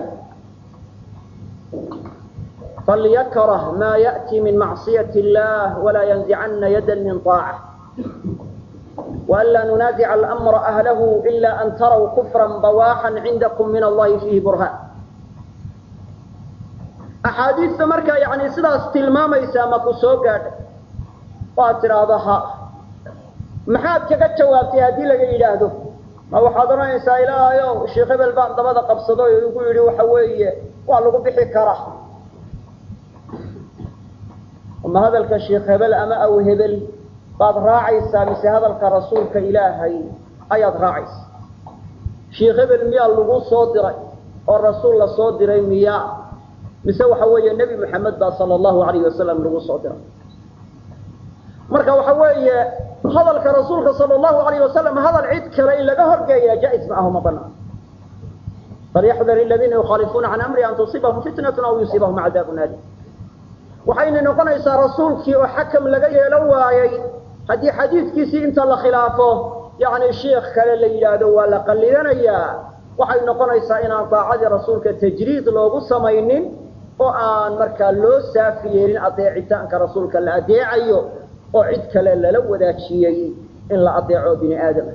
falyakrah maa ya'ti min macsiyati illah walaa yanzicana yada min طaaca وأnlا نuناaزع الأمر أهله إلا أn trوا كفرا بواحا عindكم min الlahi فيhi برهاn أxaadiista markaa yani sidaas tilmaamaysaa maku soo gaadhay o aad tidhaahdo ha maxaad kaga jawaabtay haddii laga yidhaahdo ma waxaad odhanaysaa ilaahayo sheekh hebel baan dabada qabsado o igu yidhi waxa weeye waa lagu bixi karaa ma hadalka sheekh hebel ama aw hebel baad raacaysaa mise hadalka rasuulka ilaahay ayaad raacaysaa sheekh hebel miyaa lagu soo diray oo rasuul la soo diray miyaa mise waxa weeye nebi moxamed baa sala allahu alayh wasalam lagu soo diray marka waxa weeye hadalka rasuulka sala allahu alayh wasalam hadal cid kale in laga horgeeya jaa-is ma aho ma banaan falyaxdar aladiina yukhaalifuuna can amri an tusiibahum fitnatun aw yusiibahum cadaabun alim waxayna noqonaysaa rasuulkii oo xakam laga yeelo waayey haddii xadiidkiisii inta la khilaafo yacni sheikh kale la yidhaahdo waa la qallidanayaa waxay noqonaysaa inaan daacadii rasuulka tajriid loogu samaynin oo aan markaa loo saafi yeelin adeecitaanka rasuulka la adeecayo oo cid kale lala wadaajiyey in la adeeco bini aadam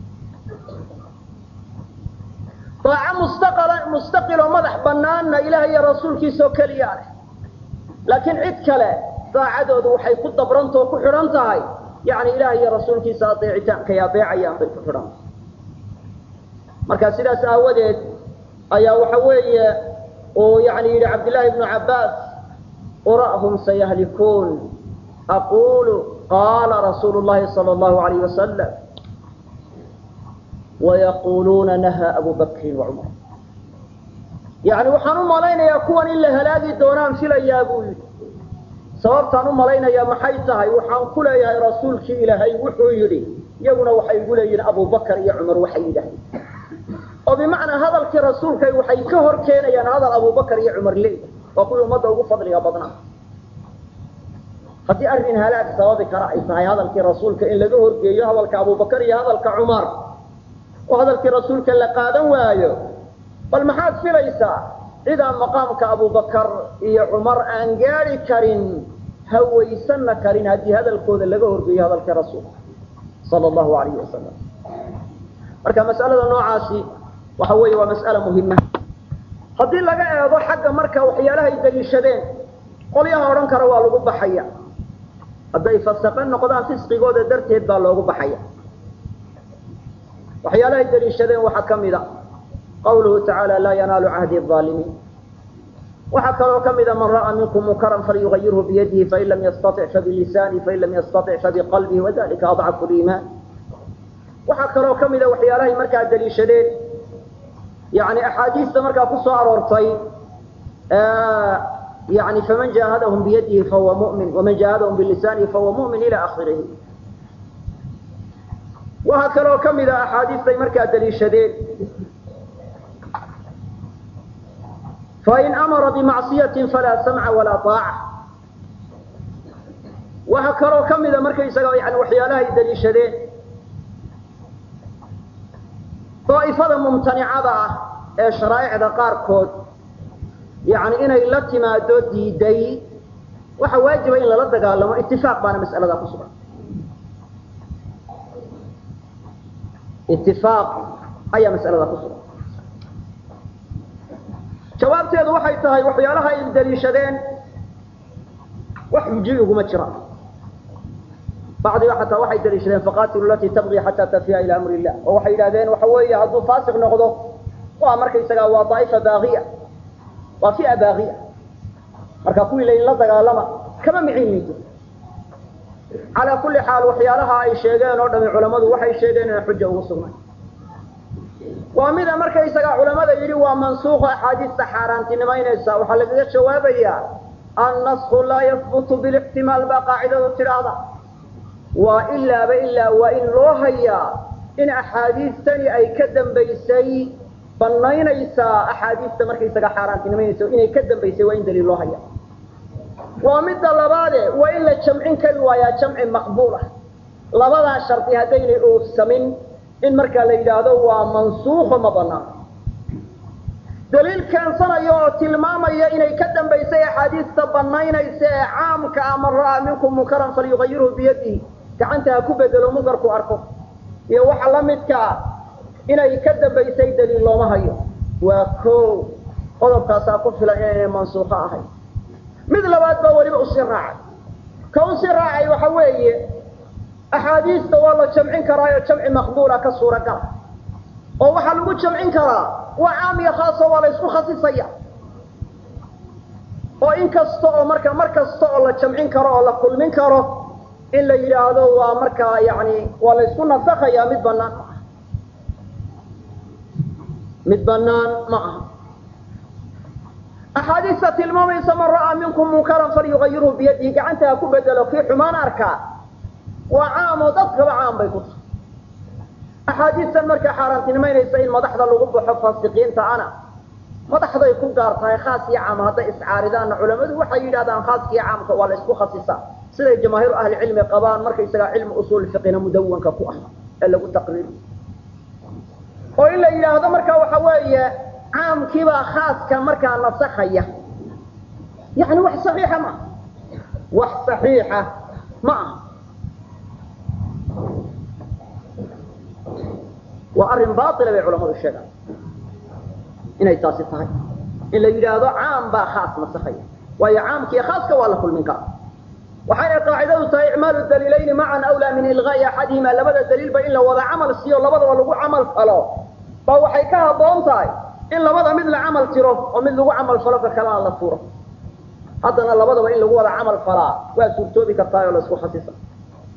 daaco mustaqala mustaqiloo madax banaanna ilaah iyo rasuulkiisaoo keliyaa leh laakiin cid kale daacadoodu waxay ku dabrantao ku xidhan tahay yani ilaah iyo rasuulkiisa adeecitaankay adeecayaan bay ku xidhan tahay marka sidaas aawadeed ayaa waxa weeye uu yani yidhi cabdillaahi ibnu cabbaas ura'hum sayahlikuun aqulu qaala rasuulu llahi sala allahu alayh wasalam wayaquluuna nahaa abu bakrin wacumar yacni waxaan u malaynayaa kuwan in la halaagi doonaan filayaa buu yidhi sababtaan u malaynayaa maxay tahay waxaan ku leeyahay rasuulkii ilaahay wuxuu yidhi iyaguna waxay igu leeyihiin abubakar iyo cumar waxay yidhahdeen oo bimacnaa hadalkii rasuulkay waxay ka hor keenayaan hadal abubakar iyo cumar leeyahay waa kuwii ummadda ugu fadliga badnaa haddii arrin halaag sababi kara ay tahay hadalkii rasuulka in laga horgeeyo hadalka abubakar iyo hadalka cumar oo hadalkii rasuulka la qaadan waayo bal maxaad filaysaa cidaan maqaamka abubakar iyo cumar aan gaadi karin hawaysanna karin haddii hadalkooda laga horgeeyo hadalkii rasuulka sala allahu alayhi wasalam marka mas'alada noocaasi waxa weeye waa mas'ala muhima haddii laga eego xagga marka waxyaalahay daliishadeen qolyaha odhan kara waa lagu baxaya hadday fasaqe noqdaan fisqigooda darteed baa loogu baxaya waxyaalahay daliishadeen waxaa ka mid a qawluhu tacaala laa yanaalu cahdi aalimiin waxaa kaloo ka mida man ra'aa minkum munkaran falyugayirhu biyadihi fain lam yastatic fabilisaani fain lam yastatic fabiqalbihi wadalika adcafu liimaan waxaa kaloo ka mida waxyaalahay markaa daliishadeen yani axaadiista markaa ku soo aroortay yani faman jaahadahum biyadihi fahuwa mumin waman jaahadahum bilisaanihi fahuwa mumin ila akhirihi waxaa kaloo ka mida axaadiistay markaa daliishadeen fain amara bimacصiyatin falaa samca walaa طaaca waxaa kaloo ka mida markaysaga yani waxyaalahay daliishadeen daa'ifada mumtanicada ah ee sharaa'icda qaarkood yani inay la timaado diiday waxa waajiba in lala dagaalamo itifaaq baana mas'alada ku sugan itifaaq ayaa mas'alada ku sugan jawaabteedu waxay tahay waxyaalaha ay daliishadeen wax xujiy uguma jiraan bacdiga xataa waxay daliishadeen faqatilu latii tabqi xataa tafiya ila amri illah oo waxay yidhahdeen waxa weeye hadduu faasiq noqdo waa markaysagaa waa daa'ifa baaqiya waa fia baaqiya marka kuwii layn la dagaalama kama micin maydo calaa kulli xaal waxyaalaha ay sheegeen oo dhami culammadu waxay sheegeen inay xuja ugu sugnay waa mida markaysagaa culamada yidhi waa mansuuqo axaadiista xaaraantinimaynaysa waxaa lagaga jawaabayaa annasku laa yahbutu bilixtimaal baa qaacidadu tidhaahda waa ilaaba ilaa waa in loo hayaa in axaadiistani ay ka dambaysay banaynaysaa axaadiista markaysaga xaaraantinimaynaysa inay ka dambaysay waa in daliil loo haya waa midda labaade waa in la jamcin kari waayaa jamci maqbuul ah labadaa shardi haddaynay oofsamin in markaa la yidhaahdo waa mansuuqo ma banaan daliil keensanayo oo tilmaamaya inay ka dambaysay axaadiista banaynaysa ee caamka ah man ra'aa minkum munkaran falyugayirhu biyadihi gacanta ha ku bedelo munkarku arko iyo waxa la midkaa inay ka dambaysay daliil looma hayo waa ko qodobkaasaa ku filan inaynay mansuuqo ahayn mid labaad baa weliba usii raacay ka usii raacay waxa weeye axaadiista waa la jamcin karaayo jamci maqbuula ka suuragala oo waxaa lagu jamcin karaa waa caam iyo khaaso waa la isku khasisaya oo in kasta oo marka mar kasta oo la jamcin karo oo la kulmin karo in la yidhaahdo waa markaa yani waa la isku nasakhayaa mid banaan ma aha mid banaan ma aha axaadiista tilmaamaysa man ra'aa minkum munkaran falyugayirhu biyadihi gacanta ha ku bedelo kii xumaan arkaa waa caam oo dadkaba caam bay ku tahay axaadiistan markaa xaaraantinimaynaysa in madaxda lagu baxo faasiqiinta ana madaxday ku gaar tahay khaas iyo caam hadday iscaaridaanna culamadu waxay yidhahdaan khaaskiiyo caamka waa la isku khasisaa siday jamaahiiru ahli cilmi qabaan markaysagaa cilmi usuul fiqina mudawanka ku ah ee lagu taqriiri oo in la yidhaahdo markaa waxa weeye caamkiibaa khaaska markaa nasakhaya yani wax saxiixa ma wax saxiixa ma aha waa arrin baila bay culamadu sheegaan inay taasi tahay in la yidhaahdo caam baa khaas nasakhaya waayo caamkiiyo khaaska waa la kulmin kara waxayna qaacidadu tahay icmaalu daliilayni macan awlaa min ilqaa'i axadihima labada daliilba in la wada camal siiyo labadaba lagu camal falo baa waxay ka habboon tahay in labada mid la camal tiro oo mid lagu camal falo ka kalena la tuuro haddana labadaba in lagu wada camal falaa waa suurtoobi kartaa oo la isku khasisa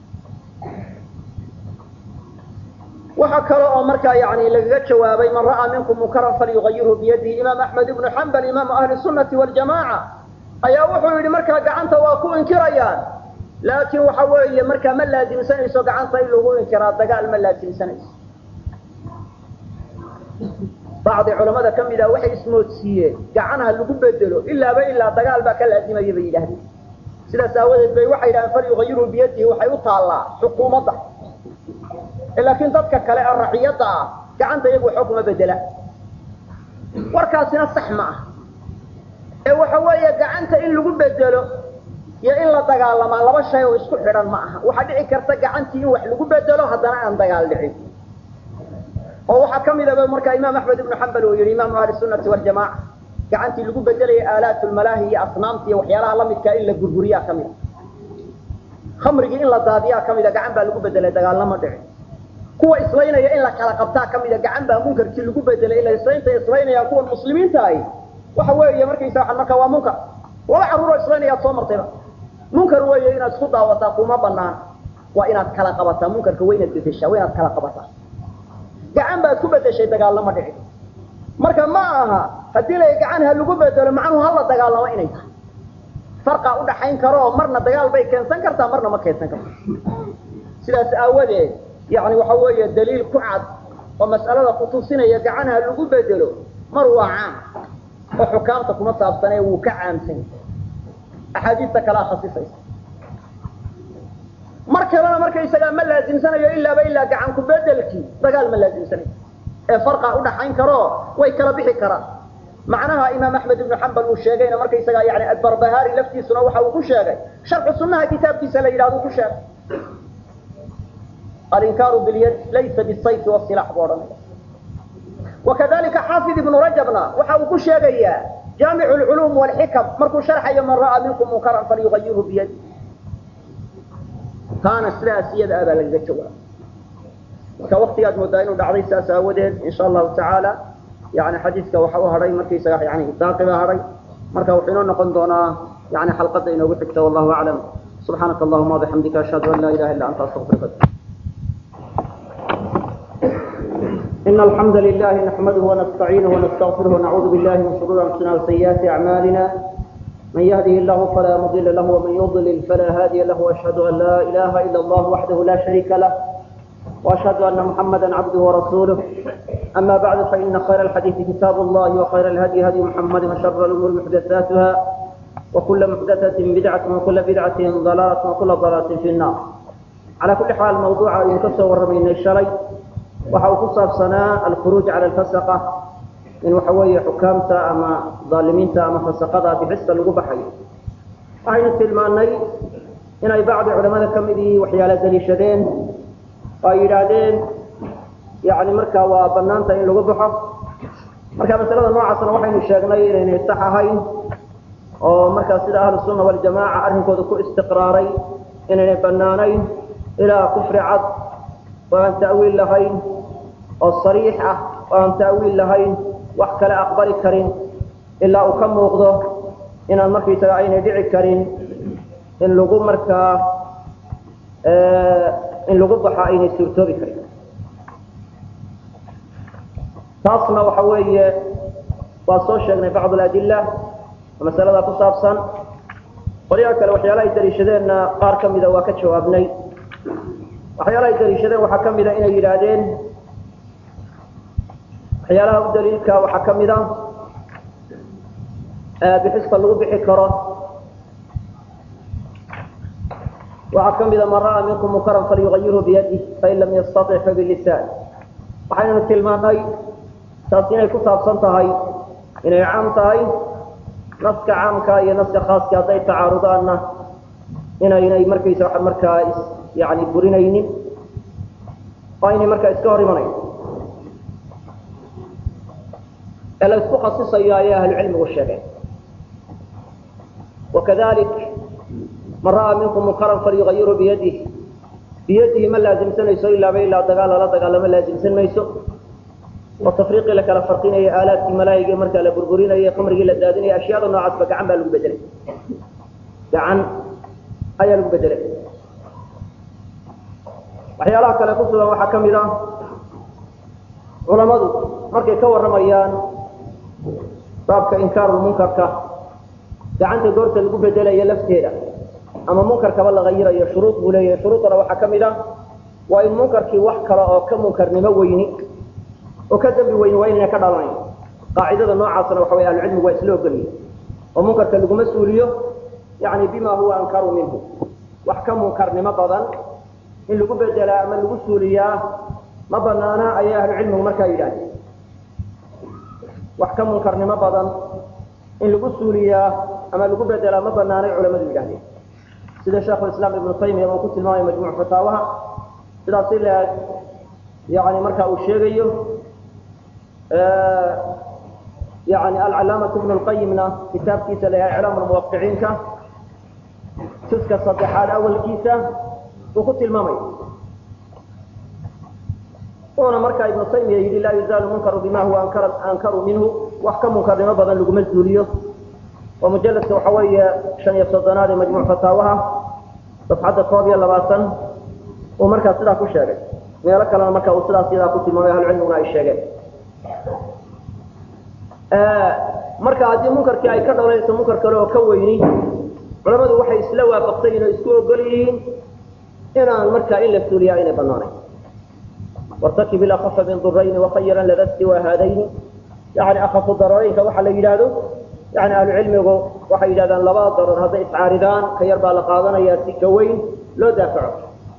waxaa kale oo markaa yani lagaga jawaabay man ra'aa minkum munkaran falyugayirhu biyadihi imaam axmed ibnu xambal imaamu ahli sunnati waljamaaca ayaa wuxuu yidhi markaa gacanta waa ku inkirayaan laakiin waxa weeye markaa ma laasimsanayso gacanta in lagu inkiraa dagaal ma laasimsanayso bacdi culamada ka mid ah waxay ismoodsiiyeen gacanaha lagu bedelo ilaaba ilaa dagaal baa ka laazimaya bay yidhahdeen sidaas aawadeed bay waxay yidhahdeen falyugayirhu biyadihi waxay u taallaa xukuumadda laakiin dadka kale ee raciyadda ah gacanta iyagu waxba kuma bedela warkaasina sax ma ah ee waxa weeye gacanta in lagu bedelo iyo in la dagaalamaa laba shay oo isku xidhan ma aha waxaa dhici karta gacantii in wax lagu bedelo haddana aan dagaal dhicin oo waxaa ka midaba markaa imaam axmed ibnu xambal uu yihi imaamu ahli sunnati waljamaaca gacantii lagu bedelaya aalaat lmalaahi iyo asnaamta iyo waxyaalaha lamidkaa in la gurguriyaa ka mida khamrigii in la daadiyaa ka mida gacan baa lagu bedelay dagaalnama dhicin kuwa islaynaya in la kala qabtaa ka mida gacan baa munkarkii lagu bedelay ila islaynta islaynayaan kuwan muslimiinta ahi waxa weeye markaysa waa markaa waa munkar laba carruuroo islaynayaad soo martayba munkar weeye inaad isku daawataa kuma banaan waa inaad kala qabataa munkarka waa inaad bedeshaa waa inaad kala qabataa gacan baad ku bedeshay dagaalama dhici marka ma aha haddii la gacan ha lagu bedelo macnuhu hala dagaalamo inay tahay farqaa udhaxayn karo oo marna dagaal bay keensan kartaa marna ma keensan karto sidaas aawadeed yani waxa weeye daliil ku cad oo mas'alada kutusinaya gacan ha lagu bedelo mar waa caam oo xukaamta kuma saabsanee wuu ka caamsan axaadiista kalea khasisaysa mar kalena markaysagaa ma laasimsanayo ilaaba ilaa gacan ku bedelkii dagaal ma laasimsanayo ee farqa udhaxayn karo way kala bixi karaan macnaha imaam axmed ibnu xambal uu sheegayna markaysagaa yani adbarbahaari laftiisuna waxa uu ku sheegay sharxu sunaha kitaabkiisa la yidhahdo ku sheegay alinkaaru bilyad laysa bisayfi wasilax buu odhanaya wakadalika xaafid ibnu rajabna waxa uu ku sheegayaa jaamicu lculuum walxikam markuu sharxayo man ra'aa minkum munkaran falyugayirhu biyadi taana sidaas iyada ah baa lagaga jawaaba marka waktigaad moodaa inuu dhacday sidaas aawadeed insha allahu tacaala yani xadiiska waxa u hadhay markaysaga yani daaqi baa hadhay marka wuxuu inoo noqon doonaa yani xalqadda inoogu xigta wallahu aclam subxaanaka allahuma wabixamdika ashhadu an laa ilaha illa anta astaqfiruka إن الحمد لله نحمده ونستعينه ونستغفره ونعوذ بالله من شرور أنفسنا وسيئات أعمالنا من يهده الله فلا مضل له ومن يضلل فلا هادي له وأشهد أن لا إله إلا الله وحده لا شريك له وأشهد أن محمدا عبده ورسوله أما بعد فإن خير الحديث كتاب الله وخير الهدي هدي محمد وشر الأمور محدثاتها وكل محدثة بدعة وكل بدعة ضلالة وكل ضلالة في النار على كل حال موضوع ينكسر من الشري waxa uu ku saabsanaa alkhuruuj cala alfasaqa in waxa weeye xukaamta ama daalimiinta ama fasaqada bixista lagu baxayo waxaynu tilmaanay inay bacdi culamada ka midii waxyaala daliishadeen oo ay yidhaahdeen yani markaa waa banaanta in lagu baxo marka masalada noocaasna waxaynu sheegnay inaynay sax ahayn oo markaa sida ahlu sunna waljamaaca arrinkooda ku istiqraaray inaynay banaanayn ilaa kufri cad oo aan ta'wiil lahayn oo sariix ah oo aan ta'wiil lahayn wax kale aqbali karin ilaa uu ka muuqdo inaan markaysaga aynay dhici karin in lagu markaa in lagu baxo aynay suurtoobi karin taasna waxa weeye waa soo sheegnay bacd aladilla oo masalada ku saabsan qolyaha kale waxyaala ay daliishadeenna qaar ka mida waa ka jawaabnay waxyaalaha ay daliishadeen waxaa ka mida inay yidhaahdeen waxyaalaha u daliilka waxaa ka mida bixista lagu bixi karo waxaa ka mida man ra'aa minkum munkaran falyugayirhu biyadih fain lam yastatic fabilisaan waxaynanu tilmaanay taas inay ku saabsan tahay inay caam tahay naska caamka iyo naska khaaska hadday tacaarudaanna inaynay markaysa waa markaa yani burinaynin oo aynay markaa iska hor imanayn ee la isku khasisayo ayay ahlucilmigu sheegeen wakadalik man ra'aa minkum munkaran falyugayirhu biyadih biyadihi ma laasimsanayso ilaaba ilaa dagaal lala dagaalamo laasimsan mayso oo tafriiqii la kala farqinaya aalaadkii malaayiga markaa la burburinaya khamrigii la daadinaya ashyaada noocaasba gacan baa lagu bedelay gacan ayaa lagu bedelay waxyaalaha kale ku sugan waxaa ka mid ah culamadu markay ka warramayaan baabka inkaarulmunkarka gacanta goorta lagu bedelayo lafteeda ama munkarkaba la hayirayo shuruud buu leeyahay shuruudana waxaa ka mid ah waa in munkarkii wax kale oo ka munkarnimo weyni oo ka dembi weyni waa inayna ka dhalanayn qaacidada noocaasna waxa way ahlucilmigu waa isla ogoliye oo munkarka laguma suuliyo yani bima huwa ankaru minhu wax ka munkarnimo badan in lagu bedelaa ama lagu suuliyaa ma banaana ayay ahlucilmigu markaa yidhahdeen wax ka munkarnimo badan in lagu suuliyaa ama lagu bedelaa ma banaanay culamadu yidhahdeen sida sheekhulislaam ibnu taymiya uu ku tilmaamay majmuuc fataawaha sidaas ila yani marka uu sheegayo yani alcalaamatu ibnu lqayimna kitaabkiisa la yahay iclaam lmuwaqiciinka juska saddexaad awalkiisa uu ku tilmaamay uuna markaa ibnu taymiya yidhi laa yuzaalu munkaru bima huwa ankaru minhu wax ka munkarnimo badan laguma zuuliyo oo mujaladka waxa weeye shan iyo soddonaad ee majmuuc fataawaha safxadda koob iyo labaatan uu markaa sidaa ku sheegay meelo kalena marka uu sidaas iyadaa ku tilmaamay ahlucilmiguna ay sheegeen marka haddii munkarkii ay ka dhalanayso munkar kale oo ka weyni culamadu waxay isla waafaqsayiin oo isku ogol yihiin inaan markaa in la suuliyaa inay banaanayn wartakib ilakafa min durayni wakhayiran lada siwa haadayni yani akafu dararooyinka waxa la yidhaahdo yani ahlucilmigu waxay yidhahdaan labada darar hadday iscaaridaan ka yar baa la qaadanayaa si ka weyn loo daafaco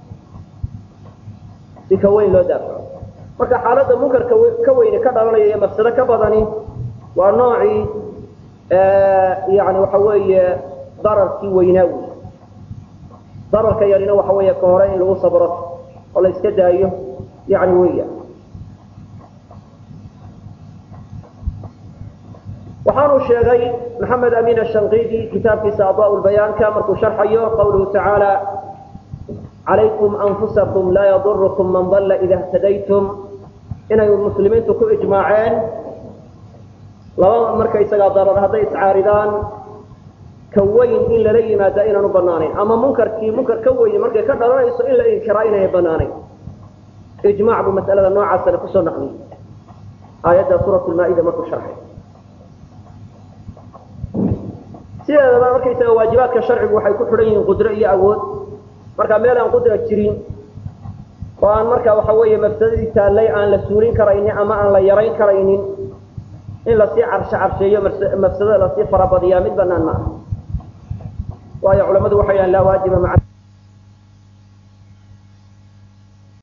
si ka weyn loo daafaco marka xaaladda munkarka ka weyne ka dhalanaya iyo mafsado ka badani waa noocii yani waxa weeye dararkii weynaa wey dararka yarina waxa weeye ka hore in lagu sabro oo la iska daayo yani weya waxaanu sheegay maxamed amin ashanqidi kitaabkiisa adaa lbayaanka markuu sharxayo qawluhu tacaala calaykum anfusakum laa yadurukum man dalla ida htadaytum inay muslimiintu ku ijmaaceen laba markaysagaa darar hadday iscaaridaan ka weyn in lala yimaada inaanu banaanayn ama munkarkii munkar ka weyni markay ka dhalanayso in la inkiraa inaynay banaanayn ijmac buu masalada noocaasana kusoo naqliyey aayadda suurat lmaa-ida markuu sharxay sideedaba markaysaga waajibaadka sharcigu waxay ku xidhan yihiin qudro iyo awood marka meel aan qudra jirin oo aan marka waxa weeye mafsadadii taallay aan la suulin karaynin ama aan la yarayn karaynin in lasii carshe carsheeyo mafsadada lasii farabadiyaa mid banaan ma aha waayo culamadu waxay dhahan laa waajiba maa